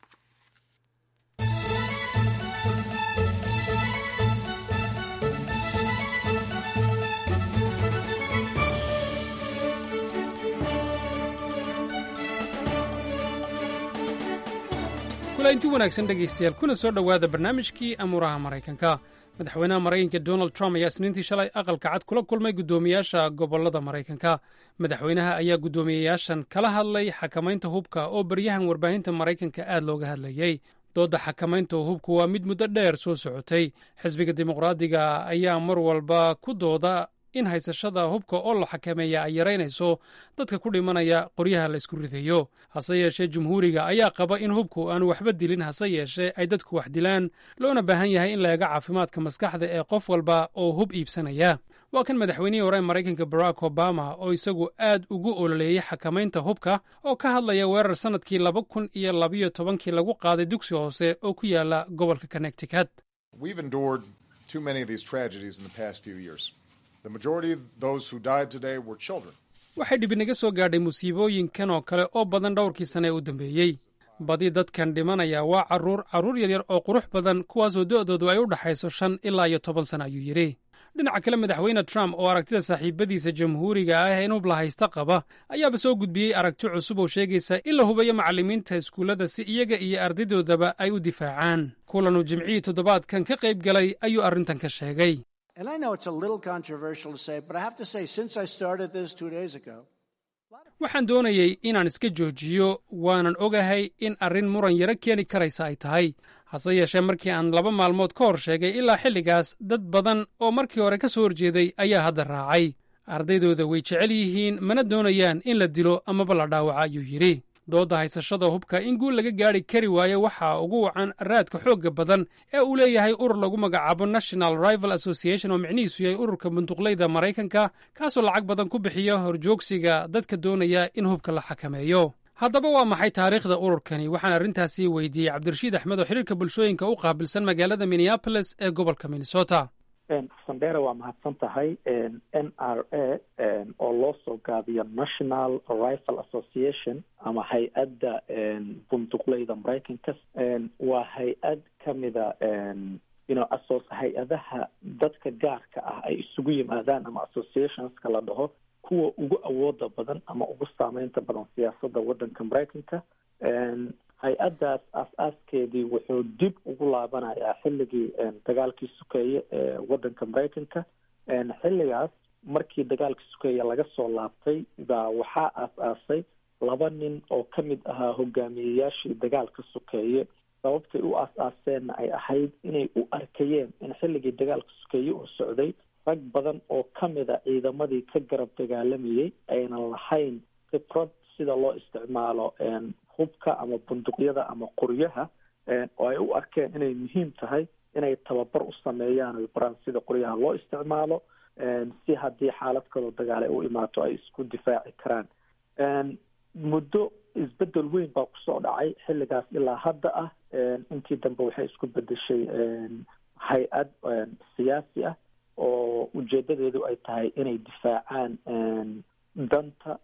inti wanaagsan dhegaystayaal kuna soo dhowaada barnaamijkii amuuraha maraykanka madaxweynaha maraykanka donald trump ayaa isniintii shalay aqalka cad kula kulmay guddoomiyaasha gobollada maraykanka madaxweynaha ayaa guddoomiyayaashan kala hadlay xakamaynta hubka oo baryahan warbaahinta maraykanka aad looga hadlayey doodda xakamaynta hubku waa mid muddo dheer soo socotay xisbiga dimuqraadiga ayaa mar walba ku dooda in haysashada hubka oo la xakameeya ay yaraynayso dadka ku dhimanaya qoryaha la ysku ridayo hase yeeshee jumhuuriga ayaa qaba in hubku aanu waxba dilin hase yeeshee ay dadku wax dilaan loona baahan yahay in la eego caafimaadka maskaxda ee qof walba oo hub iibsanaya waa kan madaxweynihii hore maraykanka barack obama oo isagu aad ugu ololeeyey xakamaynta hubka oo ka hadlaya weerar sannadkii laba kun iyo labayo tobankii lagu qaaday dugsi hoose oo ku yaala gobolka connecticut waxay dhibinaga soo gaadhay musiibooyinkan oo kale oo badan dhowrkii sane ee u dambeeyey badi dadkan dhimanaya waa carruur carruur yaryar oo qurux badan kuwaasoo do'doodu ay u dhaxayso shan ilaa iyo toban sana ayuu yidhi dhinaca kale madaxweyne trump oo aragtida saaxiibadiisa jamhuuriga ah ee in hub la haysta qaba ayaaba soo gudbiyey aragti cusub oo sheegaysa in la hubayo macallimiinta iskuullada si iyaga iyo ardadoodaba ay u difaacaan kulanuu jimcihii toddobaadkan ka qayb galay ayuu arrintan ka sheegay waxaan doonayey inaan iska joojiyo waanan ogahay in arrin muran yaro keeni karaysa ay tahay hase yeeshee markii aan laba maalmood ka hor sheegay ilaa xilligaas dad badan oo markii hore ka soo horjeeday ayaa hadda raacay ardaydooda way jecel yihiin mana doonayaan in la dilo amaba la dhaawaca ayuu yidhi doodda haysashada hubka in guul laga gaadhi kari waayo waxaa ugu wacan raadka xoogga badan ee uu leeyahay urur lagu magacaabo national rival association oo micnihiisu yahay ururka bunduqleyda maraykanka kaasoo lacag badan ku bixiya horjoogsiga dadka doonaya in hubka la xakameeyo haddaba waa maxay taariikhda ururkani waxaan arrintaasi weydiiyey cabdirashiid axmed oo xiriirka bulshooyinka u qaabilsan magaalada minneabolis ee gobolka minnesota sandera waa mahadsan tahay n r a oo loo soo gaabiyo national rifle association ama hay-adda bunduqleyda maraykanka waa hay-ad kamida ino aso hay-adaha dadka gaarka ah ay isugu yimaadaan ama associationska la dhaho kuwa ugu awooda badan ama ugu saameynta badan siyaasadda waddanka maraykanka hay-addaas aas-aaskeedii wuxuu dib ugu laabanayaa xilligii dagaalkii sukeeye ee waddanka maraykanka xilligaas markii dagaalkii sukeeye laga soo laabtay baa waxaa aas-aasay laba nin oo ka mid ahaa hogaamiyeyaashii dagaalka sukeeye sababtay u aas-aaseenna ay ahayd inay u arkayeen in xilligii dagaalka sukeeye uu socday rag badan oo ka mida ciidamadii ka garab dagaalamayay aynan lahayn khibrad sida loo isticmaalo hubka ama bunduqyada ama qoryaha oo ay u arkeen inay muhiim tahay inay tababar u sameeyaan oy baraan sida qoryaha loo isticmaalo si haddii xaalad kaloo dagaal ay u imaato ay isku difaaci karaan muddo isbedel weyn baa kusoo dhacay xilligaas ilaa hadda ah intii dambe waxay isku bedeshay hay-ad siyaasi ah oo ujeedadeedu ay tahay inay difaacaan danta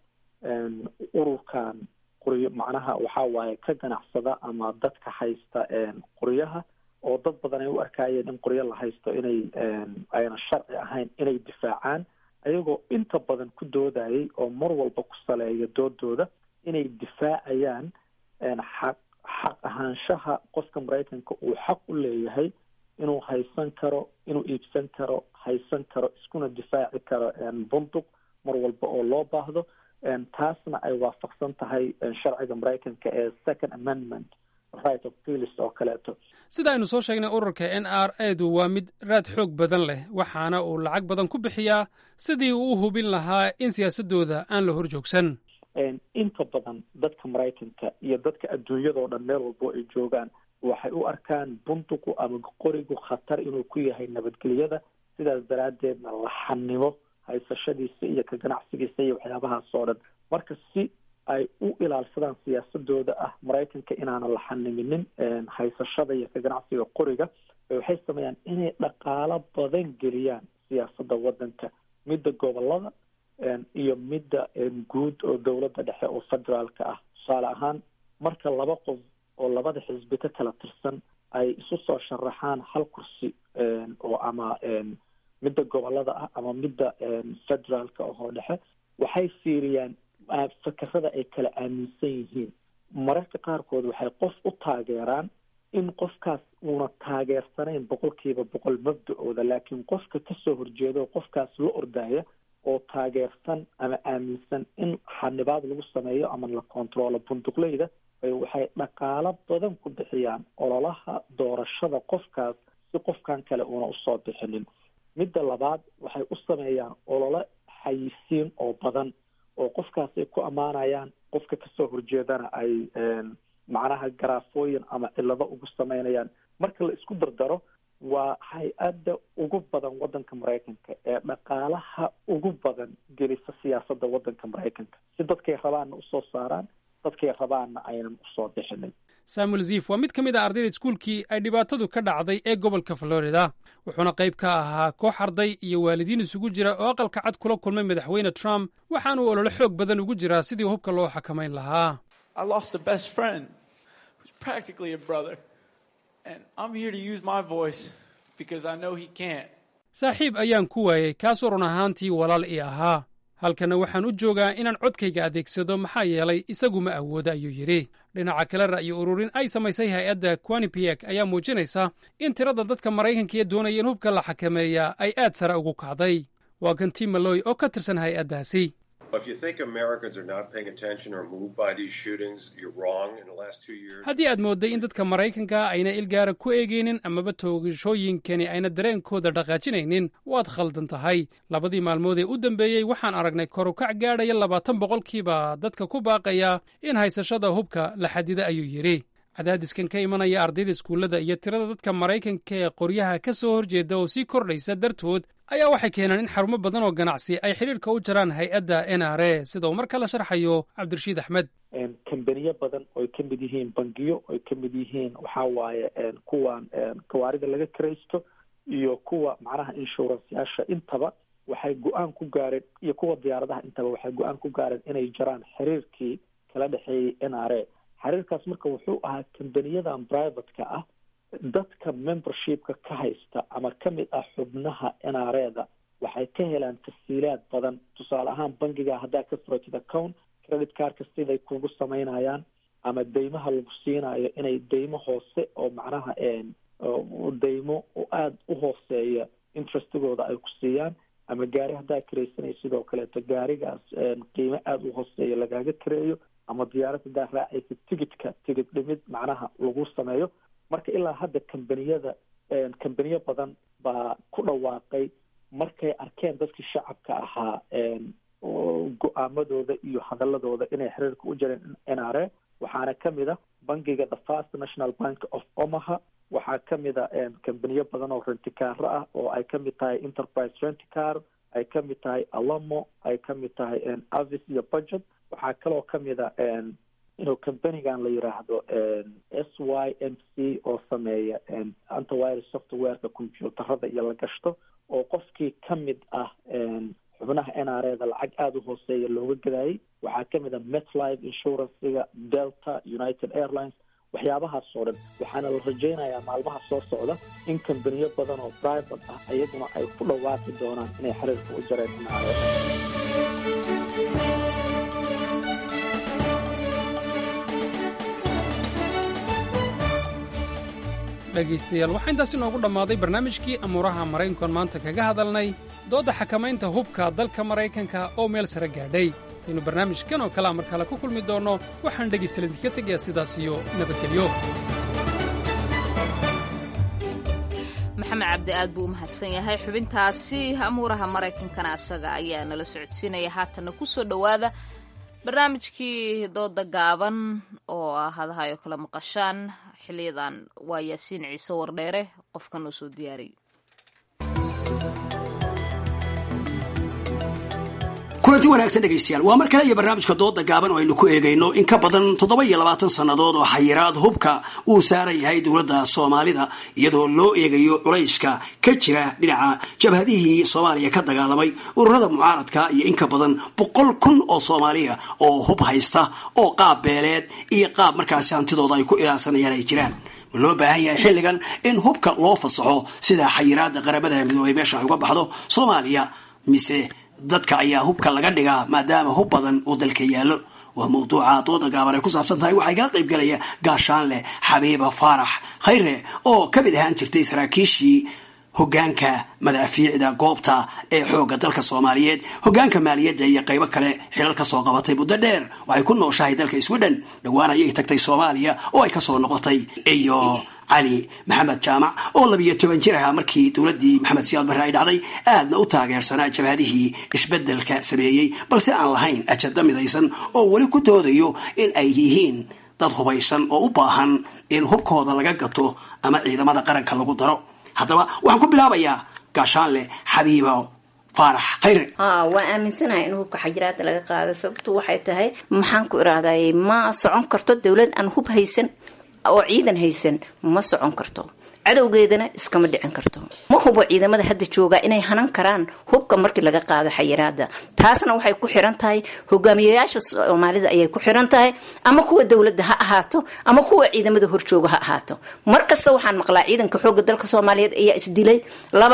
ururkan qoryo macnaha waxa waaye ka ganacsada ama dadka haysta qoryaha oo dad badan ay u arkaayeen in qoryo la haysto inay ayna sharci ahayn inay difaacaan ayagoo inta badan ku doodayay oo mar walba ku saleeya doodooda inay difaacayaan xaq xaq ahaanshaha qofka maraykanka uu xaq u leeyahay inuu haysan karo inuu iibsan karo haysan karo iskuna difaaci karo bunduq mar walba oo loo baahdo taasna ay waafaqsan tahay sharciga maraykanka ee second amendment right of pilis oo kaleeto sida aynu soo sheegnay ururka n r edu waa mid raad xoog badan leh waxaana uu lacag badan ku bixiyaa sidii uu u hubin lahaa in siyaasadooda aan la hor joogsan inta badan dadka maraykanka iyo dadka adduunyadao dhan meel walbo ay joogaan waxay u arkaan bunduqu ama qorigu khatar inuu ku yahay nabadgelyada sidaas daraaddeedna laxanimo haysashadiisa iyo ka ganacsigiisa iyo waxyaabahaas oo dhan marka si ay u ilaalsadaan siyaasadooda ah maraykanka inaanan la xaniminin haysashada iyo ka ganacsiga qoriga waxay sameeyaan inay dhaqaalo badan geliyaan siyaasadda waddanka midda gobolada iyo midda guud oo dowladda dhexe oo federaalka ah tusaale ahaan marka laba qof oo labada xisbi ka kala tirsan ay isu soo sharaxaan hal kursi oo ama midda gobolada ah ama midda federaalka ahoo dhexe waxay fiiriyaan fakerada ay kala aaminsan yihiin mararka qaarkood waxay qof u taageeraan in qofkaas uuna taageersanayn boqolkiiba boqol mabda-ooda laakiin qofka kasoo horjeedo qofkaas la ordaya oo taageersan ama aaminsan in xanibaad lagu sameeyo ama la controlo bunduqleyda waxay dhaqaalo badan ku bixiyaan ololaha doorashada qofkaas si qofkan kale uuna usoo bixinin midda labaad waxay u sameeyaan olole xayisiin oo badan oo qofkaas ay ku ammaanayaan qofka kasoo horjeedana ay macnaha garaafooyin ama cilado ugu sameynayaan marka la isku dardaro waa hay-adda ugu badan waddanka maraykanka ee dhaqaalaha ugu badan gelisa siyaasadda waddanka maraykanka si dadkay rabaanna usoo saaraan dadkay rabaanna aynan usoo bixinin samuel ziif waa mid ka mid ah ardayda iskuulkii ay dhibaatadu ka dhacday ee gobolka florida wuxuuna qayb ka ahaa koox arday iyo waalidiin isugu jira oo aqalka cad kula kulmay madaxweyne trump waxaanuu olole xoog badan ugu jiraa sidii hubka loo xakamayn lahaa saaxiib ayaan ku waayey kaasoo run ahaantii walaal ii ahaa halkanna waxaan u joogaa inaan codkayga adeegsado maxaa yeelay isagu ma awooda ayuu yidhi dhinaca kale ra'yi ururin ay samaysay hay-adda quanipiyek ayaa muujinaysa in tirada dadka maraykankiiee doonaya in hubka la xakameeyaa ay aad sare ugu kacday waa kan tim maloy oo ka tirsan hay-addaasi haddii aad moodday in dadka maraykanka ayna ilgaara ku eegaynin amaba toogashooyinkani ayna dareenkooda dhaqaajinaynin waad khaldan tahay labadii maalmood ee u dambeeyey waxaan aragnay korukac gaadhaya labaatan boqolkiiba dadka ku baaqaya in haysashada hubka la xadida ayuu yidhi cadaadiskan ka imanaya ardayda iskuullada iyo tirada dadka maraykanka ee qoryaha ka soo horjeeda oo sii kordhaysa dartood ayaa waxay keenaan in xarumo badan oo ganacsi ay xidhiirka u jaraan hay-adda n r a sida uu marka la sharxayo cabdirashiid axmed kambaniyo badan oy ka mid yihiin bangiyo oy ka mid yihiin waxa waaye kuwan gawaarida laga karaysto iyo kuwa macnaha inshuranceyaasha intaba waxay go-aan ku gaareen iyo kuwa diyaaradaha intaba waxay go-aan ku gaareen inay jaraan xiriirkii kala dhexeeyey n r a xiriirkaas marka wuxuu ahaa kambaniyadan privateka ah dadka membershipka ka haysta ama ka mid ah xubnaha n r a da waxay ka helaan tafsiilaad badan tusaale ahaan bangiga haddaa ka furatid account credit cardka siday kugu samaynayaan ama deymaha lagu siinayo inay deymo hoose oo macnaha deymo aada u hooseeya interestigooda ay ku siiyaan ama gaari haddaa karaysanay sidoo kaleeto gaarigaas qiimo aada u hooseeya lagaaga kareeyo ama diyaarad haddaa raacaysa tigidka tigid dhimid macnaha lagu sameeyo marka ilaa hadda kambaniyada kambaniyo badan baa ku dhawaaqay markay arkeen dadkii shacabka ahaa go-aamadooda iyo hadaladooda inay xiriirka u jireen n r a waxaana kamid a bangiga the first national bank of omaha waxaa kamid a kambaniyo badan oo rentikaaro ah oo ay kamid tahay enterprise renticar ay kamid tahay alamo ay kamid tahay avis iyo budget waxaa kaloo kamid a inuu kambanigan la yiraahdo s y m c oo sameeya antivirus softwareka computerada iyo la gashto oo qofkii kamid ah xubnaha n r a da lacag aada u hooseeya looga gadayay waxaa kamid a metlife insurancega delta united airlines waxyaabahaas oo dhan waxaana la rajaynayaa maalmaha soo socda in kambaniyo badan oo private ah iyaguna ay ku dhawaaqi doonaan inay xiriirka u jareen n r a dhegaystayaal waxaa intaas inoogu dhammaaday barnaamijkii amuuraha maraykankoon maanta kaga hadalnay doodda xakamaynta hubka dalka maraykanka oo meel sare gaadhay aynu barnaamijkan oo kalea mar kale ku kulmi doonno waxaan dhegaystayaal idinka tegayaa sidaas iyo nabadgelyo maxamed cabdi aad buu u mahadsan yahay xubintaasi amuuraha maraykankana asaga ayaa nala socodsiinaya haatanna ku soo dhowaada barnaamijkii dooda gaaban oo ah hadahayo kala maqashaan xiliyadan waa yaasiin ciise wardheere qofkan oo soo diyaariyay kulanti wanaagsan dhegaystayaal waa mar kale iyo barnaamijka dooda gaaban oo aynu ku eegayno in ka badan toddoba iyo labaatan sannadood oo xayiraad hubka uu saaran yahay dowladda soomaalida iyadoo loo eegayo culayska ka jira dhinaca jabhadihii soomaaliya ka dagaalamay ururada mucaaradka iyo in ka badan boqol kun oo soomaaliya oo hub haysta oo qaab beeleed iyo qaab markaasi hantidooda ay ku ilaalsanayaan ay jiraan ma loo baahan yahay xilligan in hubka loo fasaxo sida xayiraada qaramada midoobay meesha ay uga baxdo soomaaliya mise dadka ayaa hubka laga dhigaa maadaama hub badan uu dalka yaallo waa mawduuca dooda gaaban ay ku saabsan tahay waxaa igala qayb galaya gaashaanle xabiiba faarax khayre oo ka mid ahaan jirtay saraakiishii hogaanka madaafiicda goobta ee xoogga dalka soomaaliyeed hogaanka maaliyadda iyo qaybo kale xilal ka soo qabatay muddo dheer waxay ku nooshahay dalka sweden dhowaan ayay tagtay soomaaliya oo ay kasoo noqotay iyo cali maxamed jaamac oo labiyo toban jir ahaa markii dowladdii maxamed siyaad barre ay dhacday aadna u taageersanaa jabhadihii isbeddelka sameeyey balse aan lahayn ajada midaysan oo weli ku doodayo in ay yihiin dad hubaysan oo u baahan in hubkooda laga gato ama ciidamada qaranka lagu daro haddaba waxaan ku bilaabayaa gaashaanle xabiibo faarax khayre waa aaminsanahay in hubka xajiraada laga qaado sababtu waxay tahay maxaan ku irahday ma socon karto dowlad aan hub haysan oo ciidan haysan ma socon karto cadowgeedana iskama dhicin karto ma hubo ciidamada hadda jooga inay hanan karaan hubka markii laga qaado xayiraada taasna waxay ku xiran tahay hogaamiyayaasha soomaalida ayay ku xiran tahay ama kuwa dowladda ha ahaato ama kuwa ciidamada horjooga ha ahaato mar kasta waxaan maqlaa ciidanka xooga dalka soomaaliyeed ayaa isdilay laba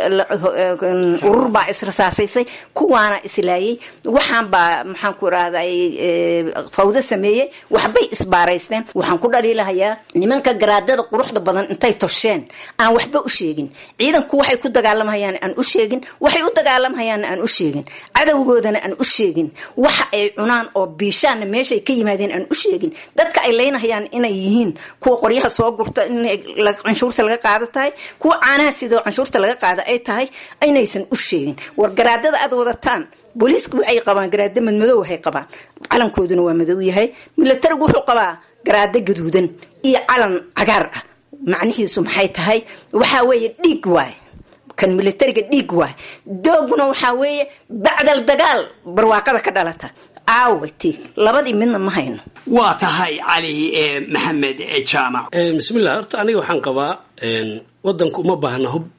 urur baa israsaasaysay kuwaana islaayay waxaan baa maxaan ku irahday fawdo sameeyey waxbay isbaaraysteen waxaan ku dhaliilahayaa nimanka garaadada quruxda badan intay tosheen aan waxba u sheegin ciidanku waxay ku dagaalamhayaan aan u sheegin waxay u dagaalamhayaan aan u sheegin cadowgoodana aan u sheegin waxa ay cunaan oo biishaanna meeshay ka yimaadeen aan u sheegin dadka ay leynahayaan inay yihiin kuwa qoryaha soo gurta in canshuurta laga qaado tahay kuwa caanaha sidoo canshuurta laga qaada ay tahay inaysan u sheegin war garaadada aad wadataan booliisku waxay qabaan garaado madmadow waxay qabaan calankooduna waa madow yahay milatarigu wuxuu qabaa garaado gaduudan iyo calan cagaar ah macnihiisu maxay tahay waxaa weeye dhiig waay kan militariga dhiig waay dooguna waxaa weeye bacdal dagaal barwaaqada ka dhalata aawati labadii midna ma hayno waa tahay cali maxamed jaamac bismillah horta aniga waxaan qabaa wadanku uma baahna hub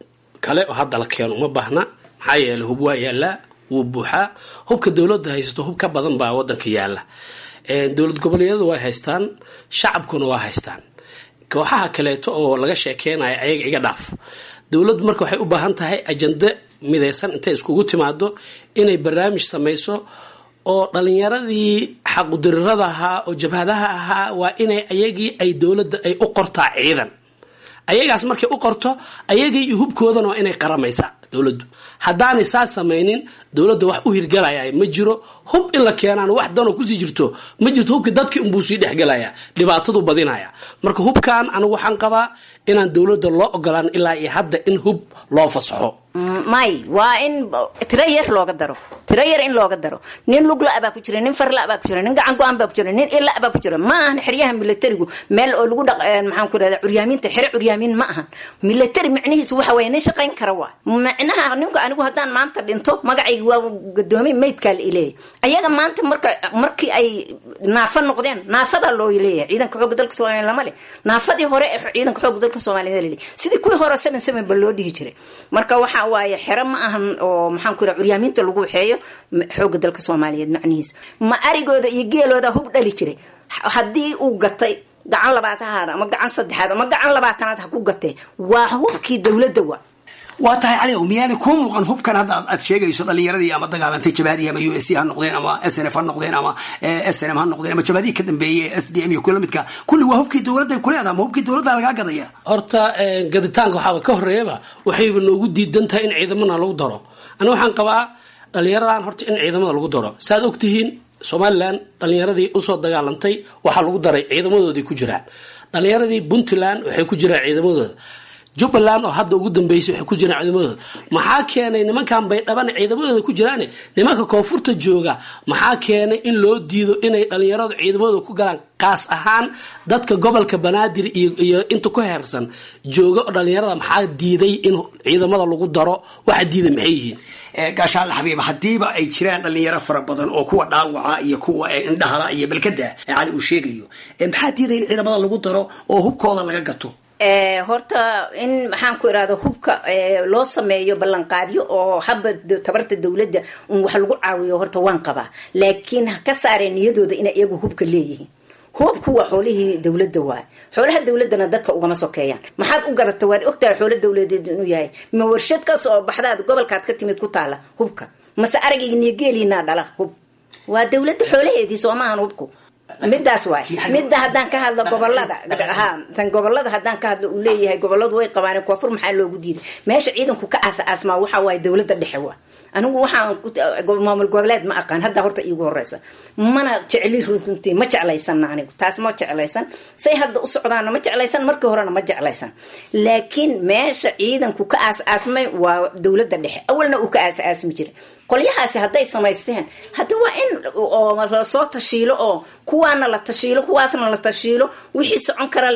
kale oo hadda la keeno uma baahna maxaa yeele hub waa yaallaa wuu buuxaa hubka dowladda haysato hub ka badan baa wadanka yaalla dowlad goboleedyadu way haystaan shacabkuna waa haystaan kooxaha kaleeto oo laga sheekeynayo ayaga iga dhaaf dowladdu marka waxay u baahan tahay ajande midaysan intay iskugu timaado inay barnaamij samayso oo dhalinyaradii xaqudirirada ahaa oo jabhadaha ahaa waa inay ayagii ay dowladda ay u qortaa ciidan ayagaas markay u qorto ayagii iyo hubkoodana waa inay qaramaysaa dowladdu haddaanay saas samaynin dowladda wax u hirgalaya ma jiro hub in la keenaan wax danoo kusii jirto ma jirto hubki dadkii unbuu sii dhexgelaya dhibaatadu badinaya marka hubkan anigu waxaan qabaa inaan dowladda loo ogolaan ilaa iyo hadda in hub loo fasaxo may waa in tiro yar looga daro tiro yar in looga daro nin lugla baa ku jira nin farla baa ku jira nin gacan go-aan baa ku jira nin ila baa ku jira ma ahan xeryaha militarigu meel oo lagu dhaq maxaan ku rahda curyaamiinta xere curyaamiin ma ahan military micnihiisu waxa weeye nin shaqayn kara waa micnaha ninku anigu haddaan maanta dhinto magacayga waa gadoomiye maydkaa la ileeyahy ayaga maanta marka markii ay naafa noqdeen naafadaa loo leeyahay ciidanka xoogga dalka soomaaliya lama leh naafadii hore ee ciidanka xoogga dalka soomaaliya laleeyahy sidii kuwii hore seven seven ba loo dhihi jiray marka waxa waaye xero ma ahan oo maxaan ku raha curyaamiinta lagu waxeeyo xoogga dalka soomaaliyeed macnihiisu ma arigooda iyo geelooda hub dhali jiray haddii uu gatay gacan labaatanaad ama gacan saddexaad ama gacan labaatanaad ha ku gatee waa hubkii dowladda wa waa tahay cali miyaana kuu muuqan hubkan hadda aad sheegayso dhalinyaradii ama dagaalantay jabhadii ama u s c ha noqdeen ama s n f ha noqdeen ama s n m ha noqdeen ama jabhadii ka dambeeyey s d m iyo kula midka kulli waa hubkii dowladda kuleeda ama hubkii dowladda lagaa gadaya horta gaditaanka waxaaba ka horeeyaba waxayba noogu diidan tahay in ciidamana lagu daro aniga waxaan qabaa dhalinyaradan horta in ciidamada lagu daro saaad ogtihiin somalilan dhalinyaradii usoo dagaalantay waxaa lagu daray ciidamadoodii ku jiraan dhalinyaradii puntland waxay ku jiraan ciidamadooda jubbaland oo hadda ugu dambeysay waxay ku jiraan ciidamadooda maxaa keenay nimankan bay dhaban ciidamadooda ku jiraan nimanka koonfurta jooga maxaa keenay in loo diido inay dhalinyaradu ciidamadooda ku galaan kaas ahaan dadka gobolka banaadir iyo inta ku heersan jooga oo dhalinyarada maxaa diiday in ciidamada lagu daro waxa diiday maxay yihiin gaashaale xabiib haddiiba ay jiraan dhalinyaro fara badan oo kuwa dhaawaca iyo kuwa indhahala iyo balkada ee cali uu sheegayo maxaa diiday in ciidamada lagu daro oo hubkooda laga gato horta in maxaan ku irahda hubka loo sameeyo ballanqaadyo oo haba tabarta dowladda un wax lagu caawiyo horta waan qabaa laakiin ha ka saareen niyadooda inay iyagu hubka leeyihiin hubku waa xoolihii dowladda waay xoolaha dowladana dadka ugama sokeeyaan maxaad u gadata waad ogtahay xoolo dowladeed inuu yahay ma warshad ka soo baxdaad gobolkaad ka timid ku taala hubka mase aragayniyo geeliinaa dhala hub waa dowladda xoolaheedii soo maahan hubku midaas waay midda haddaan ka hadlo gobolada ha tan gobolada haddaan ka hadlo uu leeyahay goboladu way qabaan koonfur maxaa loogu diiday meesha ciidanku ka aasa aasmaa waxa waaye dowladda dhexe waa anigu waxaan maamul goboleed ma aqaan hadda horta iigu horeysa mana jecli runtii ma jeclaysana anigu taas ma jeclaysan say hadda u socdaana ma jeclaysan markii horena ma jeclaysan laakiin meesha ciidanku ka aas aasmay waa dowladda dhexe awalna uu ka aas aasmi jiray qolyahaasi hadday samaysteen hadda waa in lasoo tashiilo oo kuwaana la tashiilo kuwaasna la tashiilo wixii socon kara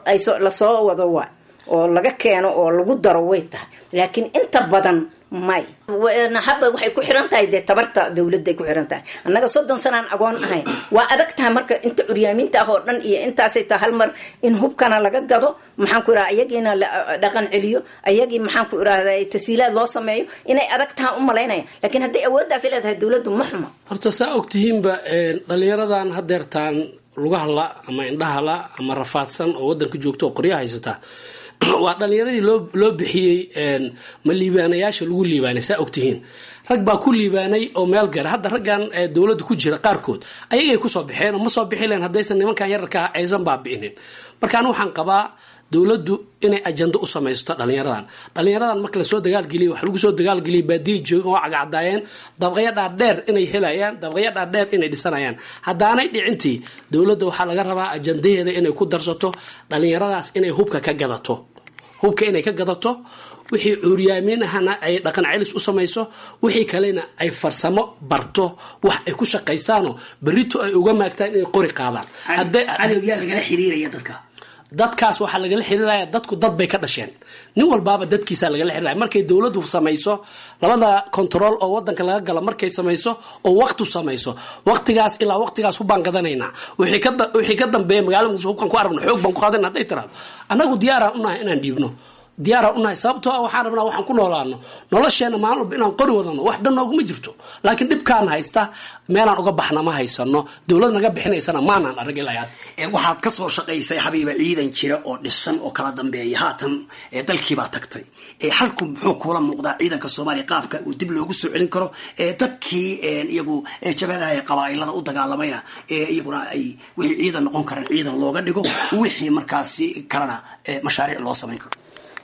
lasoo wado waa oo laga keeno oo lagu daro way tahay laakiin inta badan may haba waxay ku xiran tahay dee tabarta dowladday ku xiran tahay annaga soddon sanaan agoon ahayn waa adag tahay marka inta curyaamiinta ah oo dhan iyo intaasay tahay hal mar in hubkana laga gado maxaan ku irahda ayagiina la dhaqan celiyo ayagii maxaan ku irahda tasiilaad loo sameeyo inay adag tahay u malaynaya laakiin hadday awooddaas leedahay dowladdu ma xumo horta saa ogtihiinba dhalinyaradan hadeertaan lugahala ama indhahala ama rafaadsan oo wadanka joogta oo qorya haysataa waa dhalinyaradii loo loo bixiyey ma liibaanayaasha lagu liibaanay saa ogtihiin rag baa ku liibaanay oo meel gara hadda raggan dowladda ku jira qaarkood ayagay kusoo baxeen oo ma soo bixi leen haddaysan nimankan yararka aysan baabi'inin marka anu waxaan qabaa dowladdu inay ajando u samaysto dhalinyaradan dhalinyaradan marka lasoo dagaalgeliya waxa lagu soo dagaalgeliyay baadiya joogan waa cagacadaayeen dabaqyo dhaadheer inay helayaan dabaqyo dhaadheer inay dhisanayaan haddaanay dhicintii dowladda waxaa laga rabaa ajandaheeda inay ku darsato dhalinyaradaas inay hubka ka gadato hubka inay ka gadato wixii cuuryaamiin ahana ay dhaqan celis u samayso wixii kalena ay farsamo barto wax ay ku shaqaystaanoo berito ay uga maagtaan inay qori qaadaan cadowyaa lagala xiriiraya dadka dadkaas waxaa lagala xiriiraya dadku dad bay ka dhasheen nin walbaaba dadkiisa lagala xiriiraya markay dowladdu samayso labada control oo wadanka laga galo markay samayso oo waqtu samayso waqtigaas ilaa waqtigaas hubaan gadanaynaa wixii ka dambeeya magaalada muqdisho hubkan ku aragno xoog baan ku qaadana hadday tiraado annagu diyaaraan unahay inaan dhiibno diyaara unahay sababtoo ah waxaan rabnaa waxaan ku noolaano nolosheena maalin walba inaan qori wadano wax dan nooguma jirto laakiin dhibkaan haysta meelaan uga baxna ma haysano dowlad naga bixinaysana maanaan arag ilaa hadda waxaad ka soo shaqaysay xabiiba ciidan jira oo dhisan oo kala dambeeya haatan dalkiibaa tagtay xalku muxuu kuula muuqdaa ciidanka soomaaliya qaabka uu dib loogu soo celin karo dadkii iyagu jabadaha ee qabaailada u dagaalamayna iyaguna ay wixii ciidan noqon karaan ciidan looga dhigo wixii markaasi kalena mashaariic loo samayn karo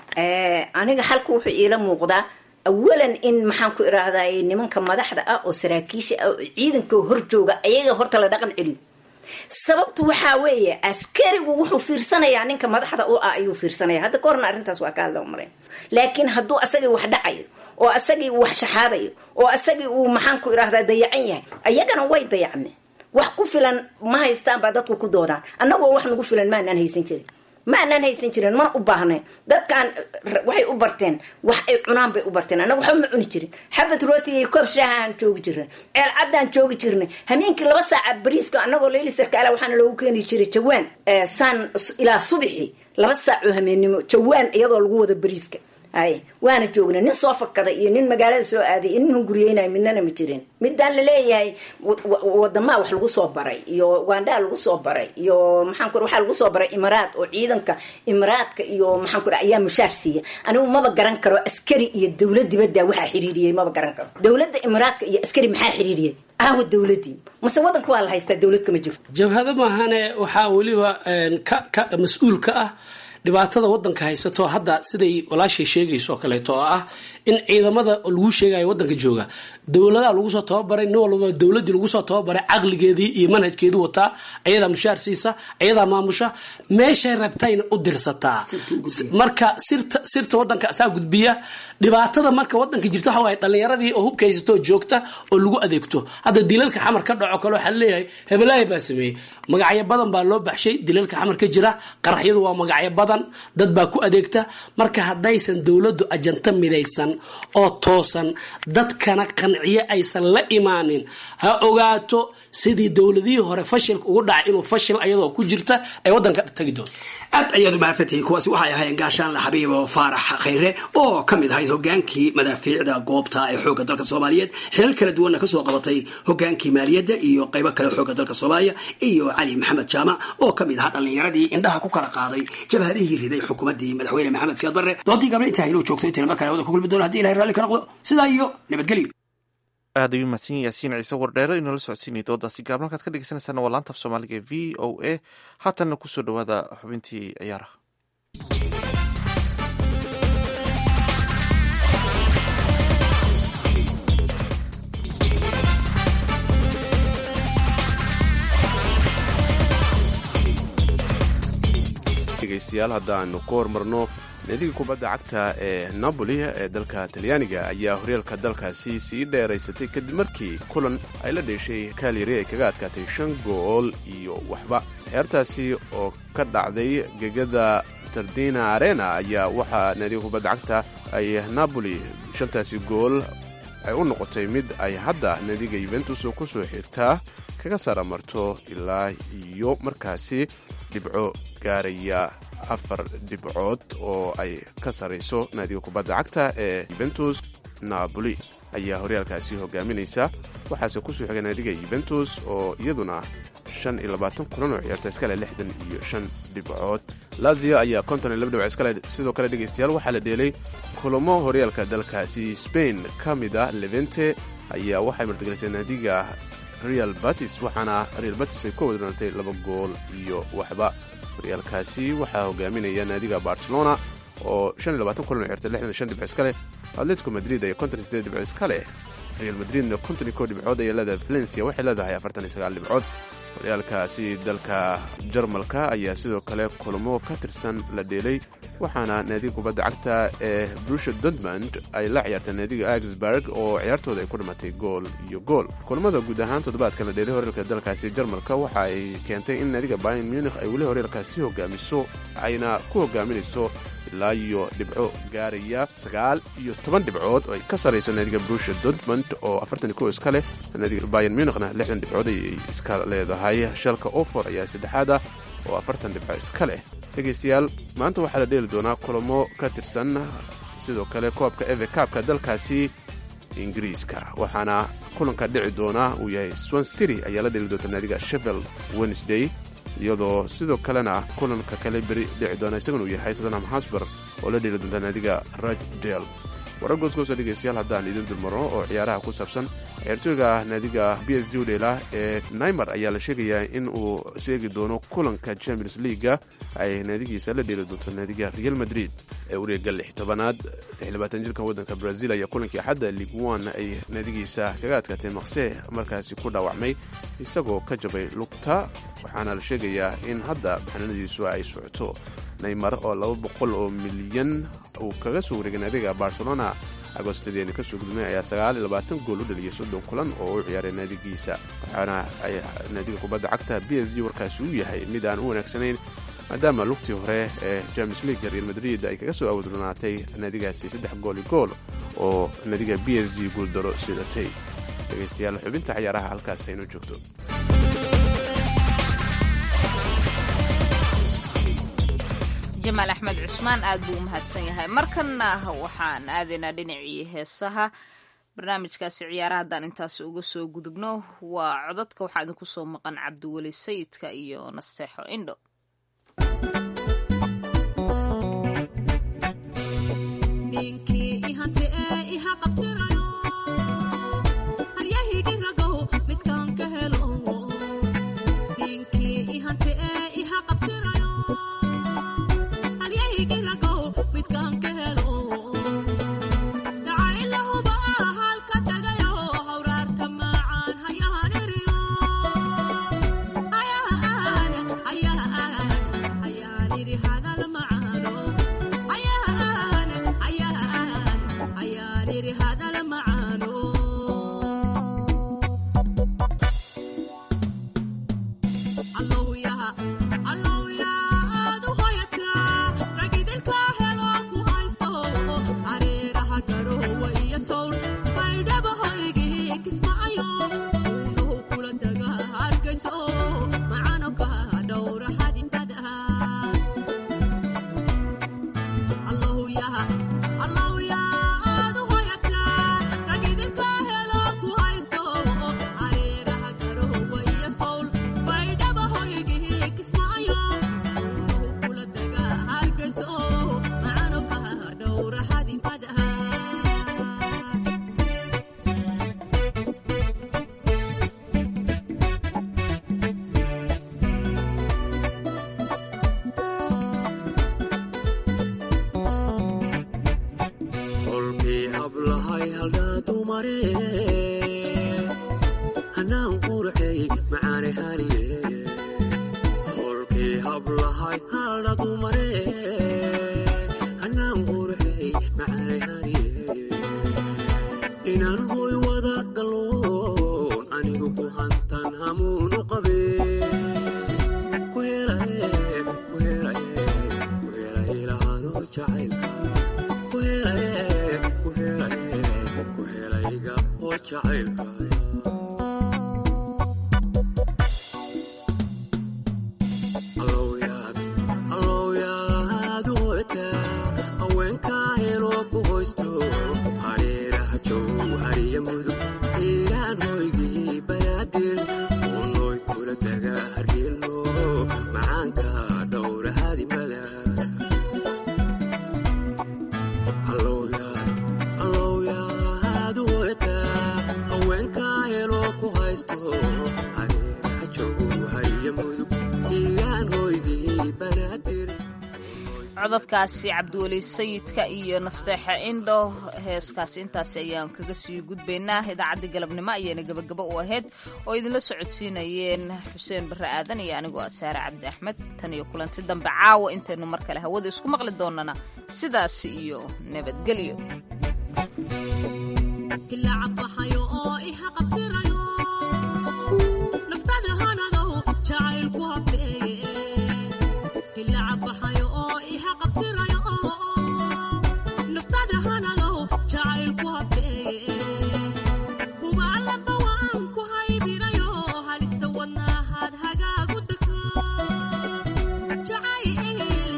aniga xalku wuxuu iila muuqdaa awalan in maxaan ku irahday nimanka madaxda ah oo saraakiisha ah oo ciidanka horjooga ayaga horta la dhaqan celiyo sababtu waxaa weeye askarigu wuxuu fiirsanayaa ninka madaxda u ah ayuu fiirsanaya hadda kahorna arrintaas waa ka hadla marayn laakiin hadduu asagii wax dhacayo oo asagii uu wax shaxaadayo oo asagii uu maxaan ku irahdaa dayacan yahay ayagana way dayacmeen wax ku filan ma haystaan baa dadku ku doodaan annagoo wax nagu filan maanaan haysan jirin ma anaan haysan jirin mana u baahnayn dadkaan waxay u barteen wax ay cunaan bay u barteen annaga waxba ma cuni jirin xabad rooti iyo koob shaahaan joogi jirnay ceel caddaan joogi jirnay hameenkii laba saaca bariiska annagoo leyli sarkaala waxaana loogu keeni jiray jawaan saan ilaa subixi laba saac oo hameennimo jawaan iyadoo lagu wada bariiska hay waana joognay nin soo fakaday iyo nin magaalada soo aaday iyo nin hunguriyeynayo midnana ma jirin midaan laleeyahay wadamaa wax lagu soo baray iyo ugandhaa lagu soo baray iyo maxaan ku waxaa lagu soo baray imaraad oo ciidanka imaraadka iyo maxaan ku ayaa mushaar siiya anigu maba garan karo askari iyo dowlad dibadda waxaa xiriiriyey maba garan karo dowladda imaraadka iyo askari maxaa xiriiriyey aawa dowladii mase wadanka waa la haystaa dowlad kama jirto jabhado maahane waxaa weliba ka ka mas-uul ka ah dhibaatada wadanka haysato hadda siday walaashay sheegayso oo kaleeto oo ah in ciidamada lagu sheegayo wadanka jooga dowladaha lagu soo tababaray nin walba dowladii lagu soo tababaray caqligeedii iyo manhajkeedii wataa ayadaa mushaar siisa ayadaa maamusha meeshay rabtayna u dirsataa marka sirta sirta wadanka asaa gudbiya dhibaatada marka wadanka jirta waxa waaye dhalinyaradii oo hubka haysato oo joogta oo lagu adeegto hadda dilalka xamar ka dhaco kale waxaa leeyahay hebelaahi baa sameeyey magacyo badan baa loo baxshay dilalka xamar ka jira qaraxyadu waa magacyo badan dad baa ku adeegta marka haddaysan dowladdu ajanta midaysan oo toosan dadkana qanciyo aysan la imaanin ha ogaato sidii dowladihii hore fashilka ugu dhacay inuu fashil ayadoo ku jirta ay wadanka tagi doonto aad ayaad u mahadsantihiin kuwaasi waxay ahaayeen gaashaanle xabiibo faarax khayre oo ka mid ahayd hogaankii madaafiicda goobta ee xoogga dalka soomaaliyeed xilal kala duwanna kasoo qabatay hogaankii maaliyadda iyo qaybo kale xoogga dalka soomaaliya iyo cali maxamed jaamac oo ka mid ahaa dhallinyaradii indhaha ku kala qaaday jabhadihii riday xukuumaddii madaxweyne maxamed siyaad barre doodii gabla intaa inuu joogto intayna markale wada ku kulmi doono hadii ilahay raalli ka noqdo sidaa iyo nabadgelyo aad ayuu mahadsan yahay yaasiin ciise wardheere inoola socodsiinaya doodaasi gaabna halkaad ka dhegeysanaysaana waa laanta af soomaaliga e v o a haatanna kusoo dhawaada xubintii ciyaaraha dhegeystayaal haddaanu ku hormarno naadiga kubadda cagta ee napoli ee dalka talyaaniga ayaa horyaalka dalkaasi sii dheeraysatay kadib markii kulan ay la dheeshay kalyari ay kaga adkaatay shan gool iyo waxba ciyaartaasi oo ka dhacday gegada sardina arena ayaa waxaa naadiga kubadda cagta ay napoli shantaasi gool ay u noqotay mid ay hadda naadiga yuventus ku soo xigtaa kaga saramarto ilaa iyo markaasi dhibco gaaraya afar dhibcood oo ay ka sarrayso naadiga kubadda cagta ee yuventus napoli ayaa horyaalkaasi hogaaminaysa waxaase kusoo xigay naadiga yuventus oo iyaduna shan iyo labaatan kulan oo ciyaarta iskale lixdan iyo shan dhibcood lazio ayaa konton iyo laba dhibcood iskale sidoo kale dhegaystayaal waxaa la dheelay kulamo horyaalka dalkaasi spain ka mid ah levente ayaa waxay martigelisay naadiga real batis waxaana real batis ay ka wadnatay laba gool iyo waxba horyaalkaasi waxaa hogaaminaya naadiga barcelona oo kulan oo xirtay dhibco iska leh atletico madrid ayaa dhibco iska leh real madridna dhibcood ayaa leedahay valencia waxay leedahay dhibcood horyaalkaasi dalka jarmalka ayaa sidoo kale kulamo ka tirsan la dheelay waxaana naadiga kubadda cagta ee brusha dortmund ay la ciyaartay naadiga augsburg oo ciyaartooda ay ku dhimatay gool iyo gool kulamada guud ahaan toddobaadkan la dheelay horyaalka dalkaasi jarmalka waxa ay keentay in naadiga bayan munich ay weli horyaalkaasi hogaamiso ayna ku hogaaminayso ilaa iyo dhibco gaaraya sagaal iyo toban dhibcood oo ay ka sarrayso naadiga brusha dortmund oo afartan iyo kow iska leh naadiga bayan munichna lixdan dhibcood ayay iska leedahay shalka ofor ayaa saddexaad ah oo afartan dhibco iska leh dhegaystayaal maanta waxaa la dheeli doonaa kulamo ka tirsan sidoo kale koobka eve kaabka dalkaasi ingiriiska waxaana kulanka dhici doona uu yahay swan city ayaa la dheeli doonta naadiga sheffield wednesday iyadoo sidoo kalena kulanka kale beri dhici doona isagana uu yahay tottenham hosber oo la dheeli doonta naadiga rochdale warar goosgoosa dhegaystayaal haddaan idin dulmarno oo ciyaaraha ku saabsan ciyaartooyga naadiga b s g udheela ee naimer ayaa la sheegayaa in uu seegi doono kulanka champions leaga ay naadigiisa la dheeli doonto naadiga real madrid ee wareega lix tobanaad xildhibaatan jirka waddanka brazil ayaa kulankii xadda league one ay naadigiisa kaga adkaatay maqse markaasi ku dhaawacmay isagoo ka jabay lugta waxaana la sheegayaa in hadda baxnaanadiisu ay socoto naymar oo laba boqol oo milyan uu kaga soo wareegay naadiga barcelona agostadeeni kasoo gudmay ayaa sagaaliyo labaatan gool u dhaliyay soddon kulan oo u ciyaaray naadigiisa waxaana ay naadiga kubadda cagta b s g warkaasi u yahay mid aan u wanaagsanayn maadaama lugtii hore ee james leaga real madrid ay kaga soo awadurnaatay naadigaasi saddex gooli gool oo naadiga b s g guuldaro sidatay dhegaystayaal xubinta ciyaaraha halkaas aynu joogto jamaal axmed cusmaan aad buu u mahadsan yahay markanna waxaan aadaynaa dhinacii heesaha barnaamijkaasi ciyaaraha haddaan intaasi uga soo gudubno waa codadka waxaa idinku soo maqan cabdiweli sayidka iyo nasteexo indho cododkaasi cabdiweli sayidka iyo nasteexa indho heeskaasi intaasi ayaan kaga sii gudbaynaa idaacaddii galabnimo ayaana gebagabo u ahayd oo idinla socodsiinayeen xuseen barre aadan iyo anigoo ah saare cabdi axmed tan iyo kulanti dambe caawa intaynu mar kale hawada isku maqli doonana sidaasi iyo nabadgelyo Jacayl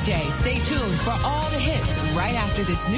Stay tuned for all the hits right after this new